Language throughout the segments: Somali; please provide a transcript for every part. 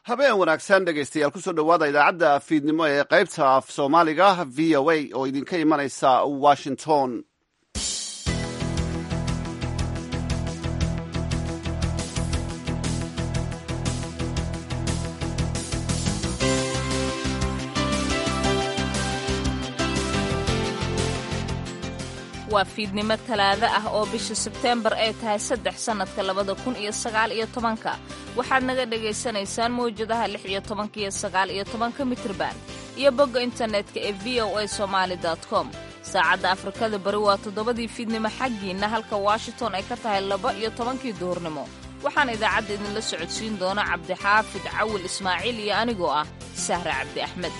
habeen wanaagsan dhegaystayaal kusoo dhowaada idaacadda fiidnimo ee qaybta af soomaaliga v o a oo idinka imanaysa washington waa fiidnimo talaado ah oo bisha sebteembar ay tahay saddex sannadka labada kun iyo sagaal iyo tobanka waxaad naga dhegaysanaysaan mawjadaha lix iyo tobanka iyo sagaal iyo tobanka mitrban iyo bogga internetka ee v o a somaali com saacadda afrikada bari waa toddobadii fiidnimo xaggiinna halka washington ay ka tahay laba iyo tobankii duhurnimo waxaan idaacadda idinla socodsiin doona cabdixaafid cawil ismaaciil iyo anigoo ah sahre cabdi axmed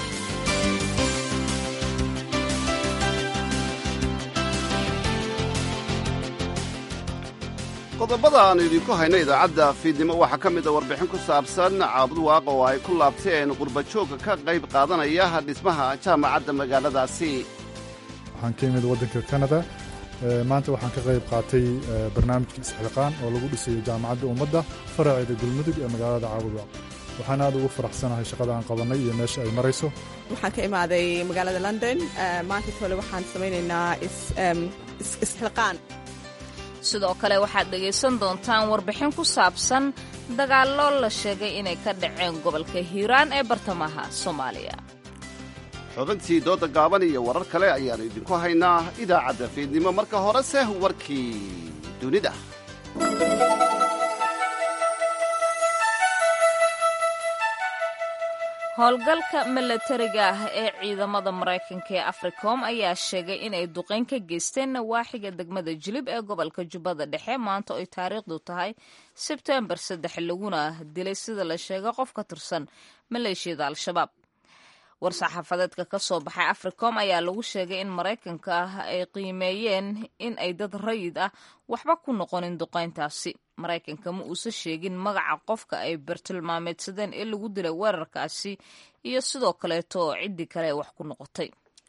qodobada aanu idinku hayno idaacadda fiidnimo waxaa ka mid a warbixin ku saabsan caabud waaq oo ay ku laabteen qurbajoogka ka qayb qaadanaya dhismaha jaamacadda magaaladaasi waxaan ka imid waddanka kanada maanta waxaan ka qayb qaatay barnaamijka isxilqaan oo lagu dhisayo jaamacadda ummadda faraceeda gulmudug ee magaalada caabud waaq waxaan aad ugu faraxsanahay shaqada aan qabannay iyo meesha ay marayso waxaan ka imaaday magaalada london maanta tole waxaan samaynaynaa isxilqaan sidoo kale waxaad dhegaysan doontaan warbixin ku saabsan dagaallo la sheegay inay ka dhaceen gobolka hiiraan ee bartamaha soomaaliya xubintii dooda gaaban iyo warar kale ayaannu idinku haynaa idaacadda fiidnimo marka horese warkii dunida howlgalka milatariga ah ee ciidamada maraykanka ee africom ayaa sheegay inay duqeyn ka geysteen nawaaxiga degmada jilib ee gobolka jubbada dhexe maanta oy taariikhdu tahay sebtembar saddex laguna dilay sida la sheegay qof ka tirsan maleeshiyada al-shabaab war-saxaafadeedka ka soo baxay africom ayaa lagu sheegay in maraykanka ay qiimeeyeen in ay dad rayid ah waxba ku noqonin duqayntaasi maraykanka ma uusan sheegin magaca qofka ay bartilmaameedsadeen ee lagu dilay weerarkaasi iyo sidoo kaleeto ciddii kale ee wax ku noqotay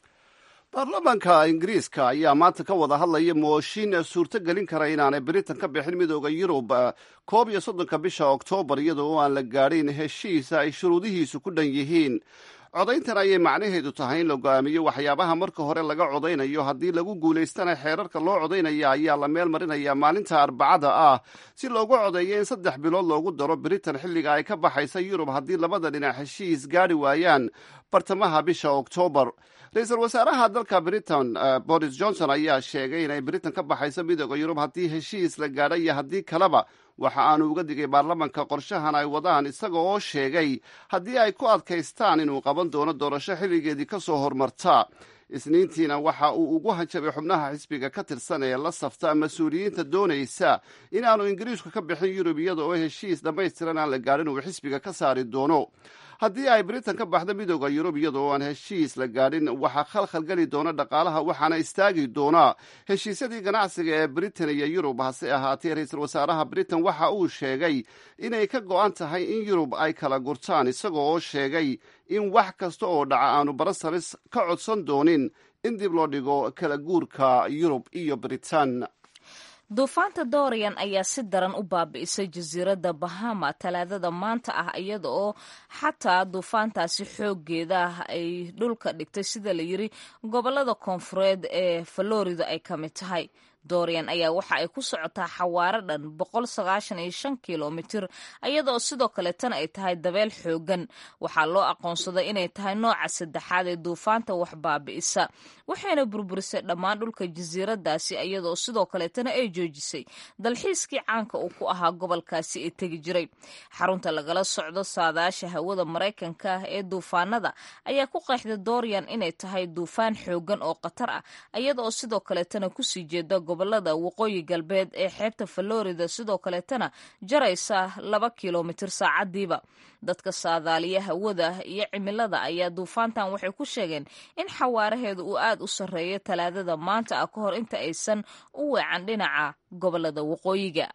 baarlamaanka ingiriiska ayaa maanta ka wada hadlaya mooshin suurto gelin kara inaanay britain ka bixin midooda yurub koob iyo soddonka bisha oktoobar iyadoo oo aan la gaadhin heshiisa ay shuruudihiisu ku dhan yihiin codayntan ayay macnaheedu tahay in la go'aamiyo waxyaabaha marka hore laga codaynayo haddii lagu guulaystana xeerarka loo codaynaya ayaa la meel marinaya maalinta arbacada ah si loogu codeeyo in saddex bilood loogu daro britain xilliga ay ka baxaysa yurub haddii labada dhinac heshiis gaadhi waayaan bartamaha bisha oktoobar ra-iisul wasaaraha dalka britain boris johnson ayaa sheegay inay britain ka baxayso midooda yurub haddii heshiis la gaadho iyo haddii kaleba waxa aanu uga digay baarlamanka qorshahan ay wadaan isaga oo sheegay haddii ay ku adkaystaan inuu qaban doono doorasho xilligeedii ka soo hormarta isniintiina waxa uu ugu hanjabay xubnaha xisbiga ka tirsan ee la safta mas-uuliyiinta doonaysa inaanu ingiriisku ka bixin yurub iyada oo heshiis dhammaystiran aan la gaadhin uu xisbiga ka saari doono haddii ay britain ka baxdo midooda yurub iyada oo aan heshiis la gaadhin waxaa khalkhal geli doona dhaqaalaha waxaana istaagi doonaa heshiisyadii ganacsiga ee britain iyo yurub hase ahaatee ra-iisul wasaaraha britain waxa uu sheegay inay ka go'an tahay in yurub ay kala gurtaan isagoo oo sheegay in wax kasta oo dhaca aanu barasalis ka codsan doonin in dib loo dhigo kala guurka yurub iyo britain duufaanta dorian ayaa si daran u baabi'isay jasiiradda bahama talaadada maanta ah iyada oo xataa duufaantaasi xooggeeda ay dhulka dhigtay sida la yiri gobolada koonfureed ee falorida ay ka mid tahay dorian ayaa waxa ay ku socotaa xawaaro dhan boqol sagaashan iyo shan kilomitir iyadaoo sidoo kaleetana ay tahay dabeel xoogan waxaa loo aqoonsaday inay tahay nooca saddexaad ee duufaanta wax baabi'isa waxayna burburisay dhammaan dhulka jasiiradaasi iyadaoo sidoo kaleetana ay joojisay dalxiiskii caanka uu ku ahaa gobolkaasi ee tegi jiray xarunta lagala socdo saadaasha hawada maraykanka ah ee duufaanada ayaa ku qeexday dorian inay tahay duufaan xoogan oo khatar ah iyadaoo sidoo kaleetana kusii jeeda gobolada waqooyi galbeed ee xeebta falorida sidoo kaleetana jaraysa laba kilomitir saacadiiba dadka saadaaliya hawada iyo cimilada ayaa duufaantan waxay ku sheegeen in xawaaraheedu uu aad u sarreeyo talaadada maanta ah ka hor inta aysan u weecan dhinaca gobolada waqooyiga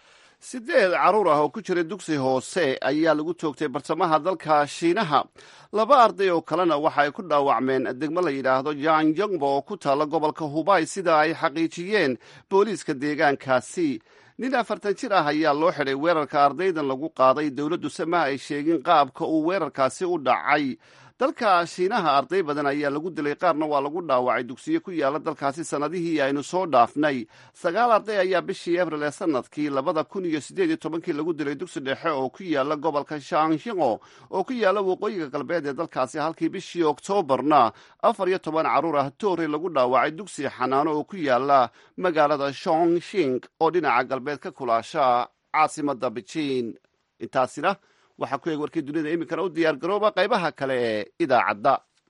sideed carruur ah oo ku jira dugsi hoose ayaa lagu toogtay bartamaha dalka shiinaha laba arday oo kalena waxa ay ku dhaawacmeen degmo la yidhaahdo yanjongbo oo ku taalla gobolka hubay sida ay xaqiijiyeen booliiska deegaankaasi nin afartan jir ah ayaa loo xidhay weerarka ardaydan lagu qaaday dowladdu samaha ay sheegin qaabka uu weerarkaasi u dhacay dalka shiinaha arday badan ayaa lagu dilay qaarna waa lagu dhaawacay dugsiyo ku yaala dalkaasi sannadihii aynu soo dhaafnay sagaal arday ayaa bishii abril ee sanadkii labada kun iyo siddeed iyo tobankii lagu dilay dugsi dhexe oo ku yaala gobolka shangshingo oo ku yaala waqooyiga galbeed ee dalkaasi halkii bishii oktoobarna afar iyo toban carruur ah toore lagu dhaawacay dugsi xanaano oo ku yaala magaalada shongshing oo dhinaca galbeed ka kulaasha caasimada bejiin intaasina waxaa ku eeg warkii dunida iminkana u diyaar garooba qaybaha kale ee idaacadda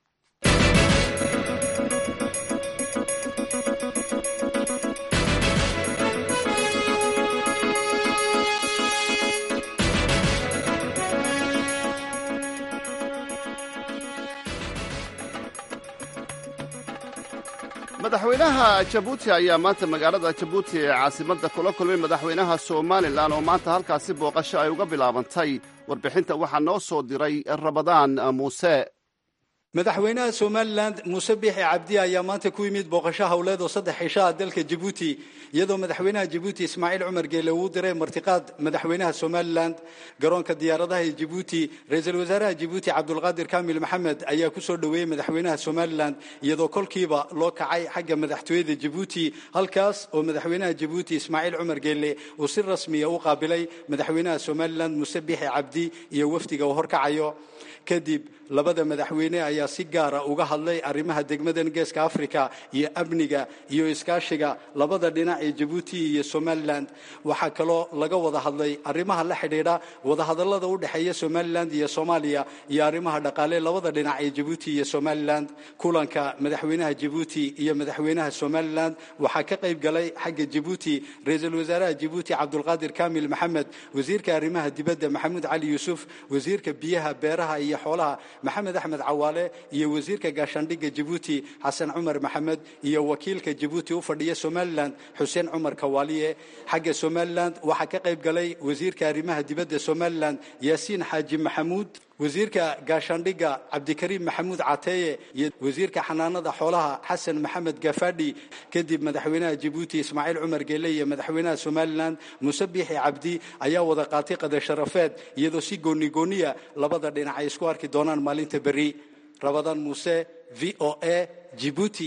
madaxweynaha jabuuti ayaa maanta magaalada jabuuti ee caasimadda kula kulmay madaxweynaha somalilan oo maanta halkaasi booqasho ay uga bilaabantay warbixinta waxaa noo soo diray rabadaan muuse madaxweynaha somalilan muuse biixi cabdi ayaa maanta ku yimid booqasho howleed oo saddex cisho ah dalka jabuuti iyadoo madaxweynaha jabuuti ismaaciil cumar geele uu diray martiqaad madaxweynaha somalilan garoonka diyaaradaha ee jabuuti ra-iisul wasaaraha jabuuti cabdulqaadir kaamil maxamed ayaa ku soo dhoweeyey madaxweynaha somalilan iyadoo kolkiiba loo kacay xagga madaxtooyada jabuuti halkaas oo madaxweynaha jabuuti ismaaciil cumar geele uu si rasmiya u qaabilay madaxweynaha somalilan muuse biixi cabdi iyo wafdiga uu horkacayo kadib labada madaxweyne ayaa si gaara uga hadlay arrimaha degmadan geeska africa iyo amniga iyo iskaashiga labada dhinac ee jabuuti iyo somalilan waxaa kaloo laga wada hadlay arrimaha la xidhiidha wadahadallada u dhexeeya somalilan iyo soomaaliya iyo arrimaha dhaqaale labada dhinac ee jabuuti iyo somalilan kulanka madaxweynaha jabuuti iyo madaxweynaha somalilan waxaa ka qayb galay xagga jabuuti ra-iisul wasaaraha jabuuti cabdulqaadir kaamil maxamed wasiirka arrimaha dibadda maxamuud cali yuusuf wasiirka biyaha beeraha iyo xoolaha maxamed axmed cawaale iyo wasiirka gaashaandhigga jabuuti xasan cumar maxamed iyo wakiilka jabuuti u fadhiya somalilan xuseen cumar kawaaliye xagga somalilan waxaa ka qayb galay wasiirka arrimaha dibadda somalilan yaasiin xaaji maxamuud wasiirka gaashaandhigga cabdikariim maxamuud cateeye iyo wasiirka xanaanada xoolaha xasan maxamed gafadhi kadib madaxweynaha jabuuti ismaaciil cumar geele iyo madaxweynaha somalilan muuse biixi cabdi ayaa wada qaatay qadar sharafeed iyadoo si goonigooniya labada dhinac ay isku arki doonaan maalinta berri rabadaan muuse v o a jibuuti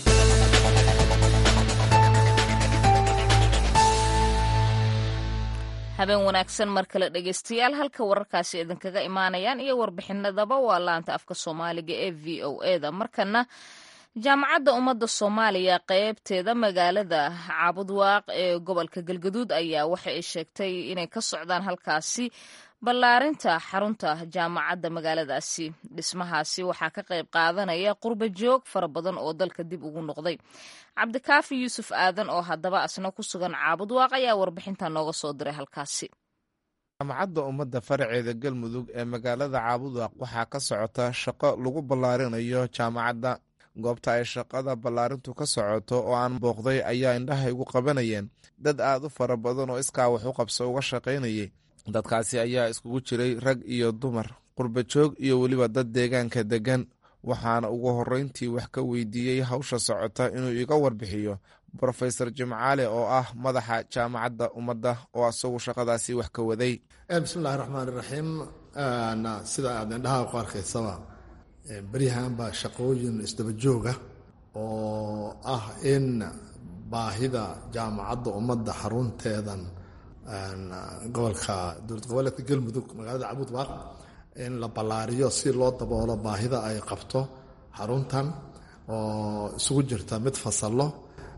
habeen wanaagsan mar kale dhegaystayaal halka wararkaasi idinkaga imaanayaan iyo warbixinadaba waa laanta afka soomaaliga ee v o e da markana jaamacadda ummadda soomaaliya qeybteeda magaalada caabudwaaq ee gobolka galgaduud ayaa waxa ay sheegtay inay ka socdaan halkaasi ballaarinta xarunta jaamacadda magaaladaasi dhismahaasi waxaa ka qayb qaadanaya qurba joog fara badan oo dalka dib ugu noqday cabdikaafi yuusuf aadan oo haddaba asna ku sugan caabudwaaq ayaa warbixinta nooga soo diray halkaasi jaamacadda ummadda faraceeda galmudug ee magaalada caabudwaaq waxaa ka socota shaqo lagu ballaarinayo jaamacadda goobta ay shaqada ballaarintu ka socoto oo aan booqday ayaa indhaha igu qabanayeen dad aad u fara badan oo iskaa wax u qabso uga shaqaynayay dadkaasi ayaa iskugu jiray rag iyo dumar qurba joog iyo weliba dad deegaanka deggan waxaana ugu horreyntii wax ka weydiiyey hawsha socota inuu iga warbixiyo brofesor jimcaale oo ah madaxa jaamacadda ummadda oo asagu shaqadaasi wax ka waday bismillahi raxmaan iraxiim sida aad indhaha ku arkaysaba beryahanba shaqooyin isdaba jooga oo ah in baahida jaamacadda ummadda xarunteedan gobolka dowlad goboleedka galmudug magaalada cabudwaaq in la ballaariyo si loo daboolo baahida ay qabto xaruntan oo isugu jirta mid fasallo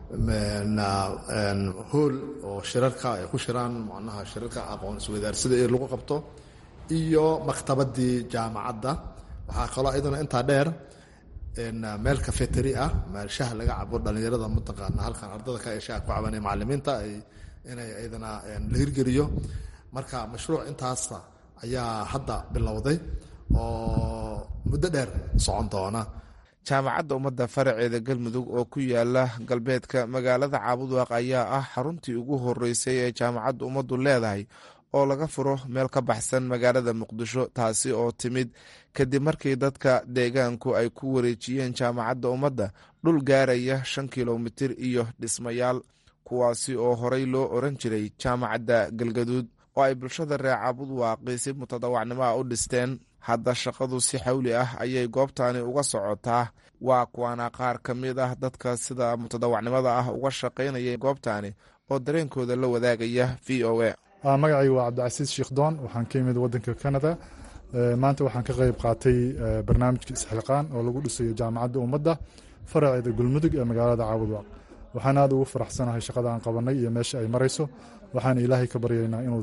hool oo shirarka ay ku shiraan macnaha shirarka aqoon iswadaarsida ee lagu qabto iyo maktabadii jaamacadda waxaa kaloo iyaduna intaa dheer meel kafeteri ah meel shaha laga cabo dhallinyarada mataqaana halkan ardada ka ee shaha ku cabanaya macalimiinta ay inay iyadana la hirgeliyo marka mashruuc intaasa ayaa hadda bilowday oo muddo dheer socon doona jaamacadda ummadda faraceeda galmudug oo ku yaala galbeedka magaalada caabudwaaq ayaa ah xaruntii ugu horeysay ee jaamacadda ummaddu leedahay oo laga furo meel ka baxsan magaalada muqdisho taasi oo timid kadib markii dadka deegaanku ay ku wareejiyeen jaamacadda ummadda dhul gaaraya shan kilomitir iyo dhismayaal kuwaasi oo horey loo oran jiray jaamacadda galgaduud oo ay bulshada reer caabudwaaqi si mutadawacnimo ah u dhisteen hadda shaqadu si xawli ah ayay goobtani uga socotaa waa kuwaana qaar ka mid ah dadka sida mutadawacnimada ah uga shaqaynaya goobtani oo dareenkooda la wadaagaya v o a magacaygu waa cabdicasiis sheekh doon waxaan ka imid wadanka canada maanta waxaan ka qayb qaatay barnaamijka isxilqaan oo lagu dhisayo jaamacadda ummadda faraceeda galmudug ee magaalada caabudwaaq waxaan aad ugu faraxsanahay shaqada aan qabanay iyo meesha ay marayso waxaan ilaahay ka baryaynaa inuu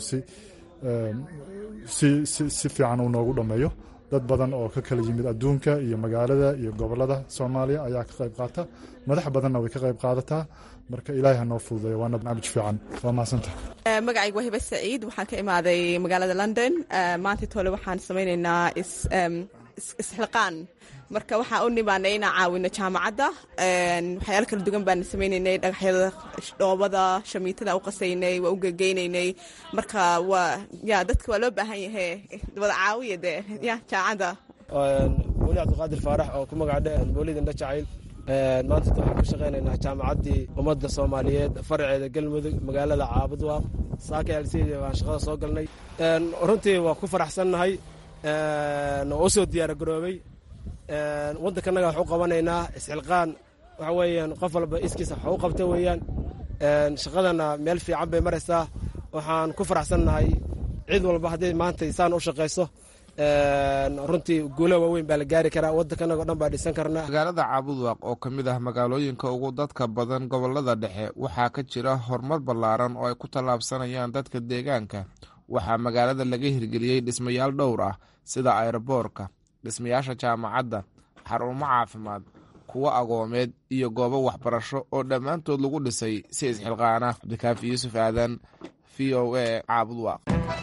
si fiican uu noogu dhammeeyo dad badan oo ka kala yimid adduunka iyo magaalada iyo gobolada soomaaliya ayaa ka qayb qaata madax badanna way ka qayb qaadataa marka ilaahay hanoo fududeeyo waana barnaamij fiican waa mahadsantaha magacaygu waa hiba saciid waxaan ka imaaday magaalada london maanta tole waxaan samaynaynaa isxilqaan marka waxaan u nimaanay inaan caawino jaamacadda waxyaalo kala duwan baan samaynaynay dhagaxyada dhoobada shamiitada u qasaynay waa u gegeynaynay marka waa ya dadka waa loo baahan yahe wada caawiya dee ya jaamacadda weli cabdiqaadir faarax oo ku magac dhe boolid indha jacayl maanta waxaan ka shaqaynaynaa jaamacaddii ummadda soomaaliyeed faraceeda galmudug magaalada caabudwaaq saaka alseydi baan shaqada soo galnay runtii waa ku faraxsannahay oo u soo diyaar garoobay waddankanaga wax u qabanaynaa isxilqaan waxa weeyaan qof walba iskiisa wax u qabta weeyaan shaqadana meel fiican bay maraysaa waxaan ku faraxsannahay cid walba hadday maanta saan u shaqayso runtii guulo waaweyn baa la gaari karaa waddankanaga o dhan baa dhisan karnaa magaalada caabudwaaq oo ka mid ah magaalooyinka ugu dadka badan gobolada dhexe waxaa ka jira horumar ballaaran oo ay ku tallaabsanayaan dadka deegaanka waxaa magaalada laga hirgeliyey dhismayaal dhowr ah sida ayroboorka dhismayaasha jaamacadda xarumo caafimaad kuwo agoomeed iyo goobo waxbarasho oo dhammaantood lagu dhisay si isxilqaana cabdikaafi yuusuf aadan v o a caabudwaaq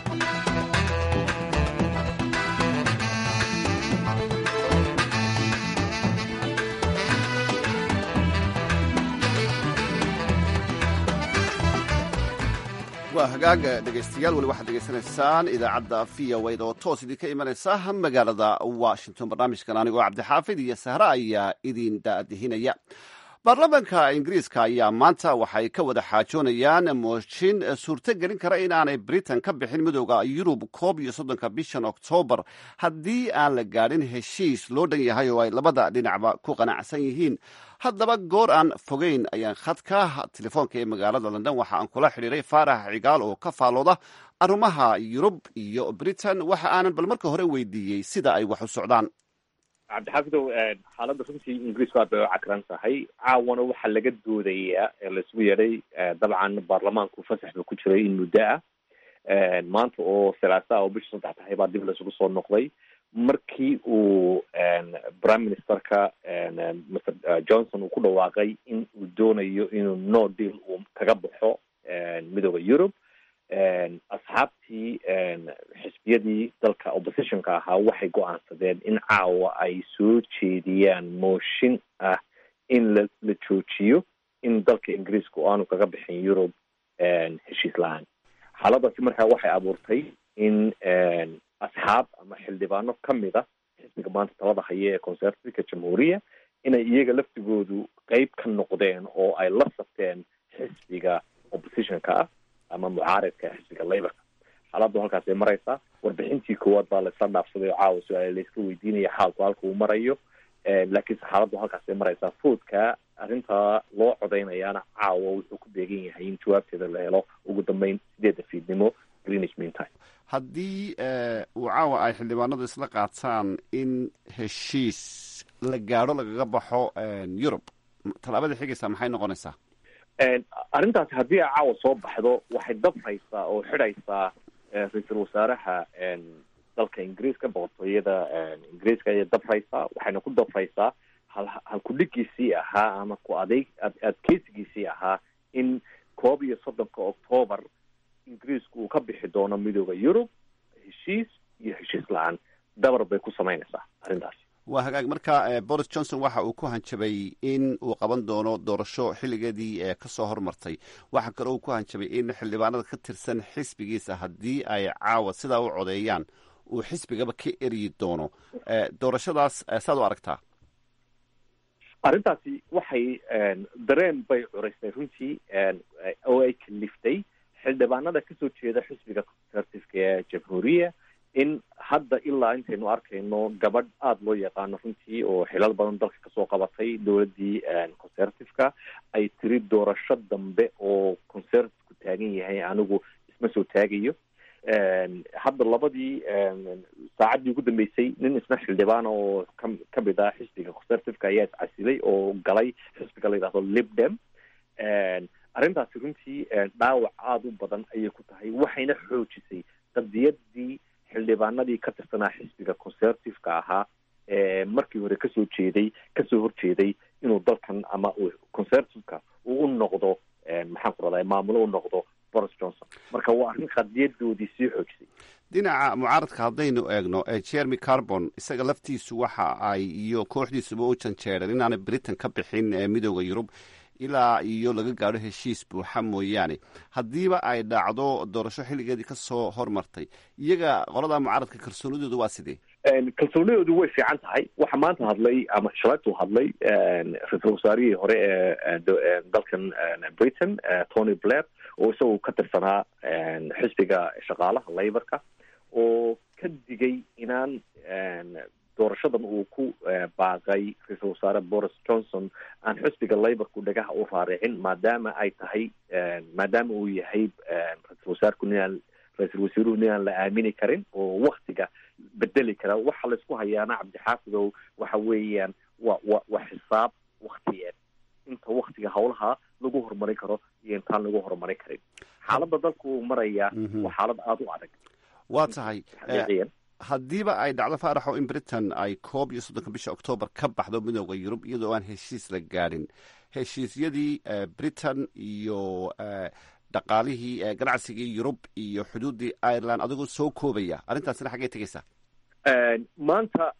waa hagaaga dhegaystayaal weli waxaad degeysanaysaan idaacadda v o da oo toos idinka imanaysa magaalada washington barnaamijkan anigoo cabdixaafid iyo sahre ayaa idin daadihinaya baarlamaanka ingiriiska ayaa maanta waxay ka wada xaajoonayaan mooshin suurto gelin kara inaanay britain ka bixin midooda yurub koob iyo soddonka bishan oktoobar haddii aan la gaadhin heshiis loo dhan yahay oo ay labada dhinacba ku qanacsan yihiin haddaba goor aan fogeyn ayaan khadka telefoonka ee magaalada london waxa aan kula xidhiiray faarax cigaal oo ka faallooda arrimaha yurub iyo britain waxa aanan bal marka hore weydiiyey sida ay wax u socdaan cabdixaafidow xaaladda runtii ingiriisku aad bay u cakran tahay caawana waxaa laga doodayaa ee laisugu yeedhay dabcan baarlamaanku fasax ba ku jiray in muddo ah maanta oo salaasa oo bisha saddex tahay baa dib laisugu soo noqday markii uu prime ministerka mr johnson uu ku dhawaaqay in uu doonayo inuu no deal uu kaga baxo midooda yurub asxaabtii xisbiyadii dalka oppositionka ahaa waxay go-aansadeen in caawa ay soo jeediyaan mooshin ah in la la joojiyo in dalka ingiriiska o aanu kaga bixin yurub heshiis la-aan xaaladaasi markaa waxay abuurtay in asxaab ama xildhibaano kamid a xisbiga maanta talada haya ee conservativeka jamhuuriya inay iyaga laftigoodu qeyb ka noqdeen oo ay la sabteen xisbiga oppositionka ah ama mucaaridka xisbiga laborka xaaladdu halkaasay maraysaa warbixintii koowaad baa laisla dhaafsaday oo caawa su-aale layska weydiinaya xaalku halka uu marayo laakiinse xaaladdu halkaasay maraysaa foodka arrintaa loo codeynayaana caawa wuxuu ku beegan yahay in jawaabteeda la helo ugu dambeyn sideedda fiidnimo greenwich mean time haddii uu caawa ay xildhibaanadu isla qaataan in heshiis la gaadho lagaga baxo yurub tallaabada xigaysaa maxay noqonaysaa arrintaasi haddii ay caawa soo baxdo waxay dabraysaa oo xidhaysaa ra-iisul wasaaraha dalka ingiriiska boqortooyada ingiriiska ayay dabraysaa waxayna ku dabraysaa hal halkudhigiisii ahaa ama ku adeeg adkeysigiisii ahaa in koob iyo soddonka octoobar ingiriisku uu ka bixi doono midooda yurub heshiis iyo heshiis la-aan dabar bay ku samaynaysaa arrintaasi waa hagaag marka boris johnson waxa uu ku hanjabay in uu qaban doono doorasho xilligeedii ee kasoo hormartay waxaa kaloo uu ku hanjabay in xildhibaanada ka tirsan xisbigiisa haddii ay caawa sidaa u codeeyaan uu xisbigaba ka eryi doono doorashadaas saad u aragtaa arrintaasi waxay dareen bay curaysay runtii oo ay kaliftay xildhibaanada kasoo jeeda xisbiga conservativeka ee jamhuuriya in hadda ilaa intaynu arkayno gabadh aada loo yaqaano runtii oo xilal badan dalka kasoo qabatay dowladdii conservativeka ay tiri doorasho dambe oo conservative taagan yahay anigu isma soo taagayo hadda labadii saacaddii ugu dambeysay nin isna xildhibaan oo ka kamid ah xisbiga conservativeka ayaa iscasilay oo galay xisbiga la yidhahdo libdem arrintaasi runtii dhaawac aada u badan ayay ku tahay waxayna xoojisay qadiyadii xildhibaanadii ka tirsanaa xisbiga conservativeka ahaa ee markii hore kasoo jeeday kasoo horjeeday inuu dalkan ama conservativeka uu u noqdo maxaan ku radaa maamulo u noqdo boris johnson marka waa arrin qadiyadoodii sii xoojisay dhinaca mucaaradka haddaynu eegno jeremy carbon isaga laftiisu waxa ay iyo kooxdiisuba u janjeereen inaanay britain ka bixin midooda yurub ilaa iyo laga gaadho heshiis buuxa mooyaane haddiiba ay dhacdo doorasho xilligeedii kasoo hormartay iyaga qolada mucaaradka kalsoonidooda waa sidee kalsoonidoodu way fiican tahay waxa maanta hadlay ama shalaytuu hadlay ra-iisul wasaarihii hore ee dalkan britain tony blair oo isagoo ka tirsanaa xisbiga shaqaalaha laborka oo ka digay inaan doorashadan uu ku baaqay ra-iisul wasaare boris johnson aan xisbiga laborku dhagaha u raaricin maadaama ay tahay maadaama uu yahay ra-iisul wasaarku ninaan ra-iisul wasiiruhu ninaan la aamini karin oo waktiga bedeli kara waxa laysku hayaana cabdixaafidow waxa weeyaan wa wa waa xisaab waktiyeed inta waktiga hawlaha lagu horumarin karo iyo intaan lagu horumarin karin xaaladda dalka uu maraya waa xaalad aada u adag waa tahay haddiiba ay dhacdo faaraxo in britain ay koob iyo soddonka bisha octoobar ka baxdo midooda yurub iyadoo aan heshiis la gaadhin heshiisyadii britain iyo dhaqaalihii ganacsigii yurub iyo xuduuddii ireland adigoo soo koobaya arrintaasina xaggey tegeysaa maanta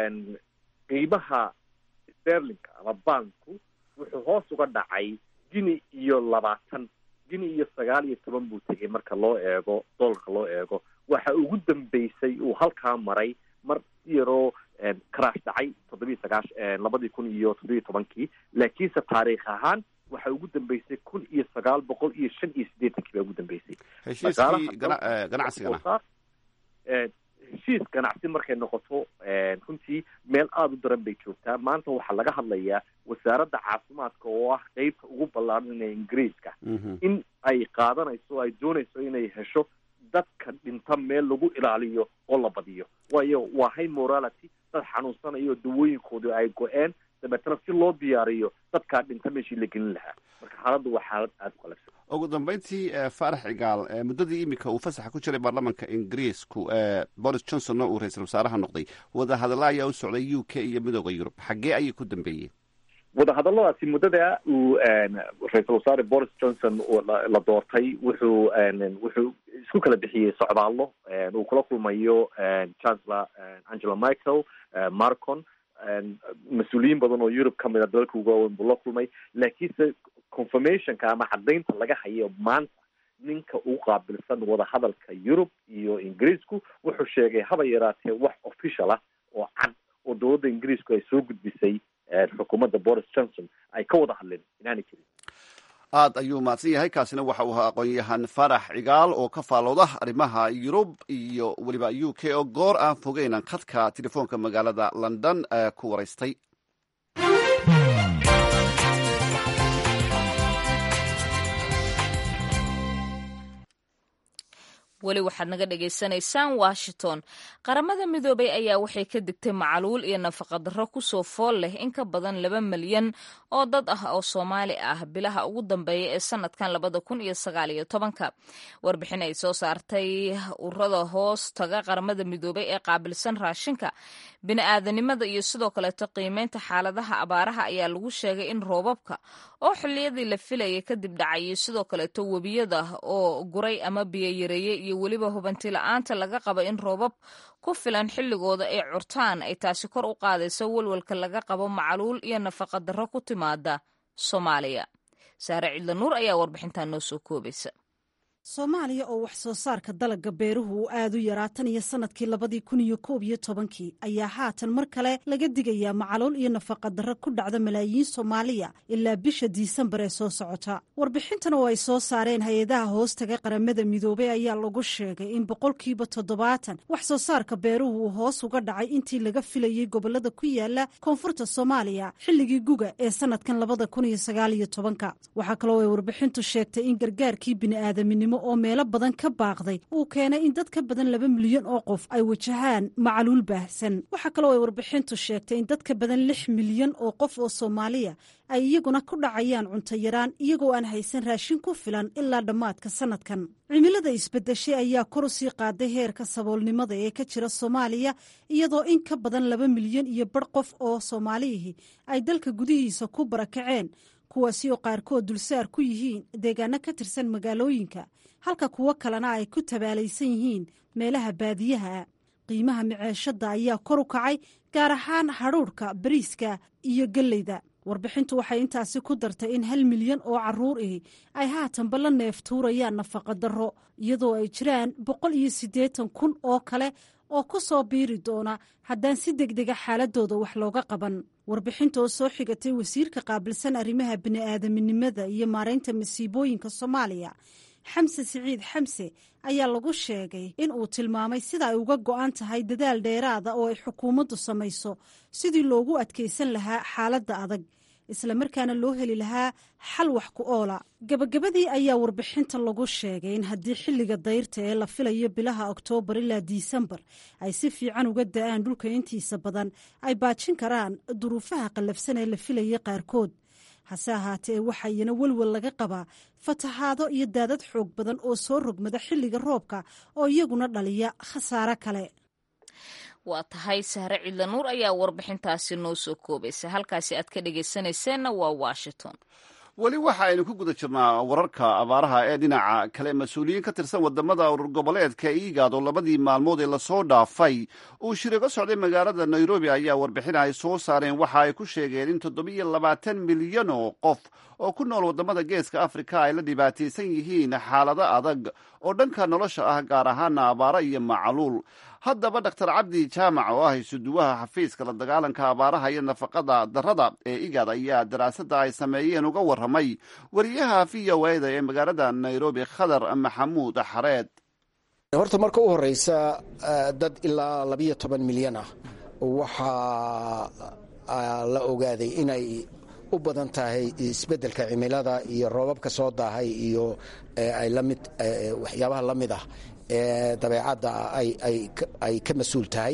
qiimaha sterlinka ama banku wuxuu hoos uga dhacay gini iyo labaatan gini iyo sagaal iyo toban buu tegay marka loo eego dollarka loo eego waxa ugu dambeysay uu halkaa maray mar si yaroo crash dhacay toddobiyi sagaash labadii kun iyo toddobiyi tobankii laakiinse taariikh ahaan waxa ugu dambeysay kun iyo sagaal boqol iyo shan iyo siddeetankii baa ugu dambeysay heshiiskii ganacsigana heshiis ganacsi markay noqoto runtii meel aada u daran bay joogtaa maanta waxaa laga hadlayaa wasaaradda caafimaadka oo ah qeybta ugu ballaaran ee ingiriiska in ay qaadanayso ay doonayso inay hesho dadka dhinta meel lagu ilaaliyo oo la badiyo waayo waa high morality dad xanuunsanayo dawooyinkoodu ay go-een dabeetana si loo diyaariyo dadkaa dhinta meeshii la gelin lahaa marka xaaladdu waa xaalad aada u qalabsan ugu dambeyntii faarax cigaal muddadii iminka uu fasaxa ku jiray baarlamanka ingiriisku boris johnsonna uu ra-iisul wasaaraha noqday wadahadalla ayaa u socday u k iyo midooda yurub xaggee ayay ku dambeeyeen wadahadalladaasi muddada uu ra-iisul wasaare boris johnson la doortay wuxuu wuxuu isku kala bixiyey socdaallo uu kula kulmayo chancellor angela michael marcon mas-uuliyiin badan oo yurub ka mid a dalalka ugu waaweyn buu la kulmay laakiinse confirmationka ama caddaynta laga hayo maanta ninka ugu qaabilsan wadahadalka yurub iyo ingiriisku wuxuu sheegay haba yaraatee wax official ah oo cad oo dowladda ingiriisku ay soo gudbisay xukuumadda boris johnson ay ka wada hadleen inaanay jirin aad ayuu mahadsan yahay kaasina waxa uu ahaa aqoon-yahan farax cigaal oo ka faalooda arrimaha yurub iyo weliba u k oo goor aan fogeynan khadka telefoonka magaalada london ku waraystay weli waxaad naga dhagaysanaysaan washington qaramada midoobay ayaa waxay ka digtay macaluul iyo nafaqadarro kusoo fool leh in ka badan laba milyan oo dad ah oo soomaali ah bilaha ugu dambeeya ee sanadkan labada kun iyo sagaal iyo tobanka warbixin ay soo saartay urada hoos taga qaramada midoobay ee qaabilsan raashinka bini-aadanimada iyo sidoo kaleeto qiimeynta xaaladaha abaaraha ayaa lagu sheegay in roobabka oo xiliyadii la filayay kadib dhacayay sidoo kaleeto webiyada oo guray ama biyoyareeyey iyo weliba hubanti la-aanta laga qabo in roobab ku filan xilligooda ay curtaan ay taasi kor u qaadayso walwalka laga qabo macaluul iyo nafaqa darro ku timaada soomaaliya saare cidla nuur ayaa warbixintan noo soo koobaysa soomaaliya oo wax soo saarka dalagga beeruhu uu aad u yaraa tan iyo sannadkii labadii kun iyo koob iyo tobankii ayaa haatan mar kale laga digayaa macalool iyo nafaqadarro ku dhacda malaayiin soomaaliya ilaa bisha diisembar ee soo socota warbixintan oo ay soo saareen hay-adaha hoostaga qaramada midoobey ayaa lagu sheegay in boqolkiiba toddobaatan wax soo saarka beeruhu uu hoos uga dhacay intii laga filayey gobolada ku yaala koonfurta soomaaliya xilligii guga ee sannadkan labada kun iyo sagaal iyo tobanka waxaa kaloo ay warbixintu sheegtay in gargaarkii bini'aadaminimo oo meelo badan ka baaqday uu keenay in dad ka badan laba milyan oo qof ay wajahaan macaluul baahsan waxaa kaloo ay warbixintu sheegtay in dad ka badan lix milyan oo qof oo soomaaliya ay iyaguna ku dhacayaan cunto yaraan iyagoo aan haysan raashin ku filan ilaa dhammaadka sannadkan cimilada isbedeshay ayaa kor u sii qaaday heerka saboolnimada ee ka jira soomaaliya iyadoo in ka badan laba milyan iyo bar qof oo soomaaliyihii ay dalka gudihiisa ku barakaceen kuwaasi oo qaarkood dulsaar ku yihiin deegaano ka tirsan magaalooyinka halka kuwo kalena ay ku tabaalaysan yihiin meelaha baadiyaha qiimaha miceeshadda ayaa kor u kacay gaar ahaan hadhuudhka bariiska iyo gelleyda warbixintu waxay intaasi ku dartay in hal milyan oo carruur ihi ay haatanba la neeftuurayaan nafaqadarro iyadoo ay jiraan boqol iyo siddeetan kun oo kale oo ku soo biiri doona haddaan si degdega xaaladooda wax looga qaban warbixinta oo soo xigatay wasiirka qaabilsan arrimaha bini'aadaminimada iyo maaraynta masiibooyinka soomaaliya xamse siciid xamse ayaa lagu sheegay in uu tilmaamay sida ay uga go'an tahay dadaal dheeraada oo ay xukuumaddu samayso sidii loogu adkaysan lahaa xaaladda adag islamarkaana loo heli lahaa xal wax ku oola gabagabadii ayaa warbixinta lagu sheegay in haddii xilliga dayrta ee la filayo bilaha oktoobar ilaa disembar ay si fiican uga da'aan dhulka intiisa badan ay baajin karaan duruufaha qallafsan ee la filayay qaarkood hase ahaatee waxaa iyana welwel laga qabaa fatahaado iyo daadad xoog badan oo soo rogmada xilliga roobka oo iyaguna dhaliya khasaare kale waa tahay sahre cidla nuur ayaa warbixintaasi noo soo koobaysa halkaasi aad ka dhegaysanayseena waa washington weli waxa aynu ku guda jirnaa wararka abaaraha ee dhinaca kale mas-uuliyiin ka tirsan wadamada urur goboleedka iigaad oo labadii maalmood ee lasoo dhaafay uu shirago socday magaalada nairobi ayaa warbixin ay soo saareen waxa ay ku sheegeen in toddobiyo labaatan milyan oo qof oo ku nool wadamada geeska afrika ay la dhibaataysan yihiin xaalado adag oo dhanka nolosha ah gaar ahaana abaaro iyo macluul haddaba dhaktar cabdi jaamac oo ah isuduwaha xafiiska la dagaalanka abaaraha iyo nafaqada darada ee igaad ayaa daraasadda ay sameeyeen uga warramay wariyaha v o eda ee magaalada nairobi khadar maxamuud xareed horta marka u horeysa dad ilaa labiyo toban milyan ah waxaa la ogaaday inay u badan tahay isbeddelka cimilada iyo roobabka soo daahay iyo lamid waxyaabaha la mid ah ee dabeecadda ay ka mas-uul tahay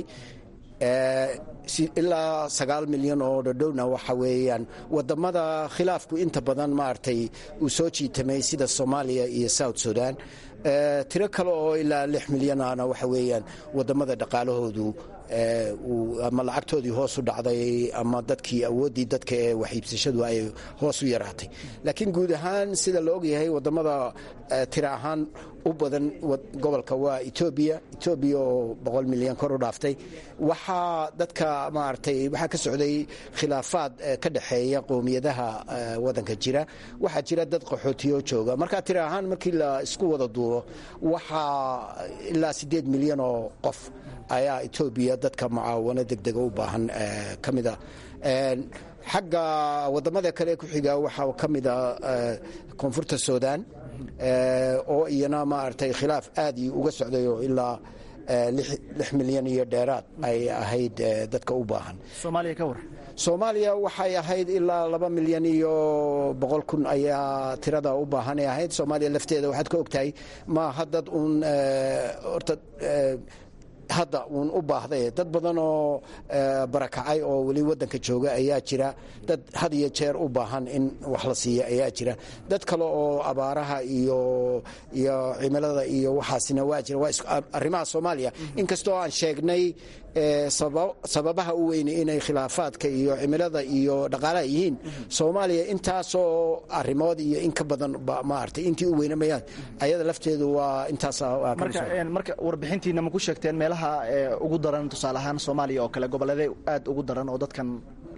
ilaa sagaal milyan oo dhadhowna waxa weeyaan wadamada khilaafku inta badan maaragtay uu soo jiitamay sida soomaaliya iyo south sudan tiro kale oo ilaa lix milyanana waxa weeyaan wadamada dhaqaalahoodu ama lacagtoodii hoos u dhacday ama dadkii awooddii dadka ee waxiibsashadu ay hoos u yaraatay laakiin guud ahaan sida la ogyahay wadamada tiro ahaan u badan gobolka waa etoobiya etoobiya oo boqol milyan kor u dhaaftay waxaa dadka maaragtay waxaa ka socday khilaafaad ka dhexeeya qowmiyadaha wadanka jira waxaa jira dad qaxootiyo jooga marka tiro ahaan markii la isku wada duubo waxaa ilaa siddeed milyan oo qof ayaa etoobiya dadka mucaawano degdega u baahan ka mida xagga wadamada kale ku xiga waxaa ka mida koonfurta sudan oo iyana maaragtay khilaaf aad i uga socday oo ilaa lix milyan iyo dheeraad ay ahayd dadka u baahan soomaaliya ka war soomaaliya waxay ahayd ilaa laba milyan iyo boqol kun ayaa tirada u baahanay ahayd soomaaliya lafteeda waxaad ka ogtahay maaha dad uun horta hadda uun u baahday dad badan oo barakacay oo weli wadanka jooga ayaa jira dad had iyo jeer u baahan in wax la siiya ayaa jira dad kale oo abaaraha iyo iyo cimilada iyo waxaasina waa jira waa arrimaha soomaaliya inkastoo aan sheegnay sababaha u weyne inay khilaafaadka iyo cimilada iyo dhaqaalaha yihiin soomaaliya intaasoo arimood iyo in ka badan maaragtay intii u weynamayaan ayada lafteedu waa intaas marka warbixintiina ma ku sheegteen meelaha ugu daran tusaale ahaan soomaaliya oo kale goboleede aad ugu daran oo dadkan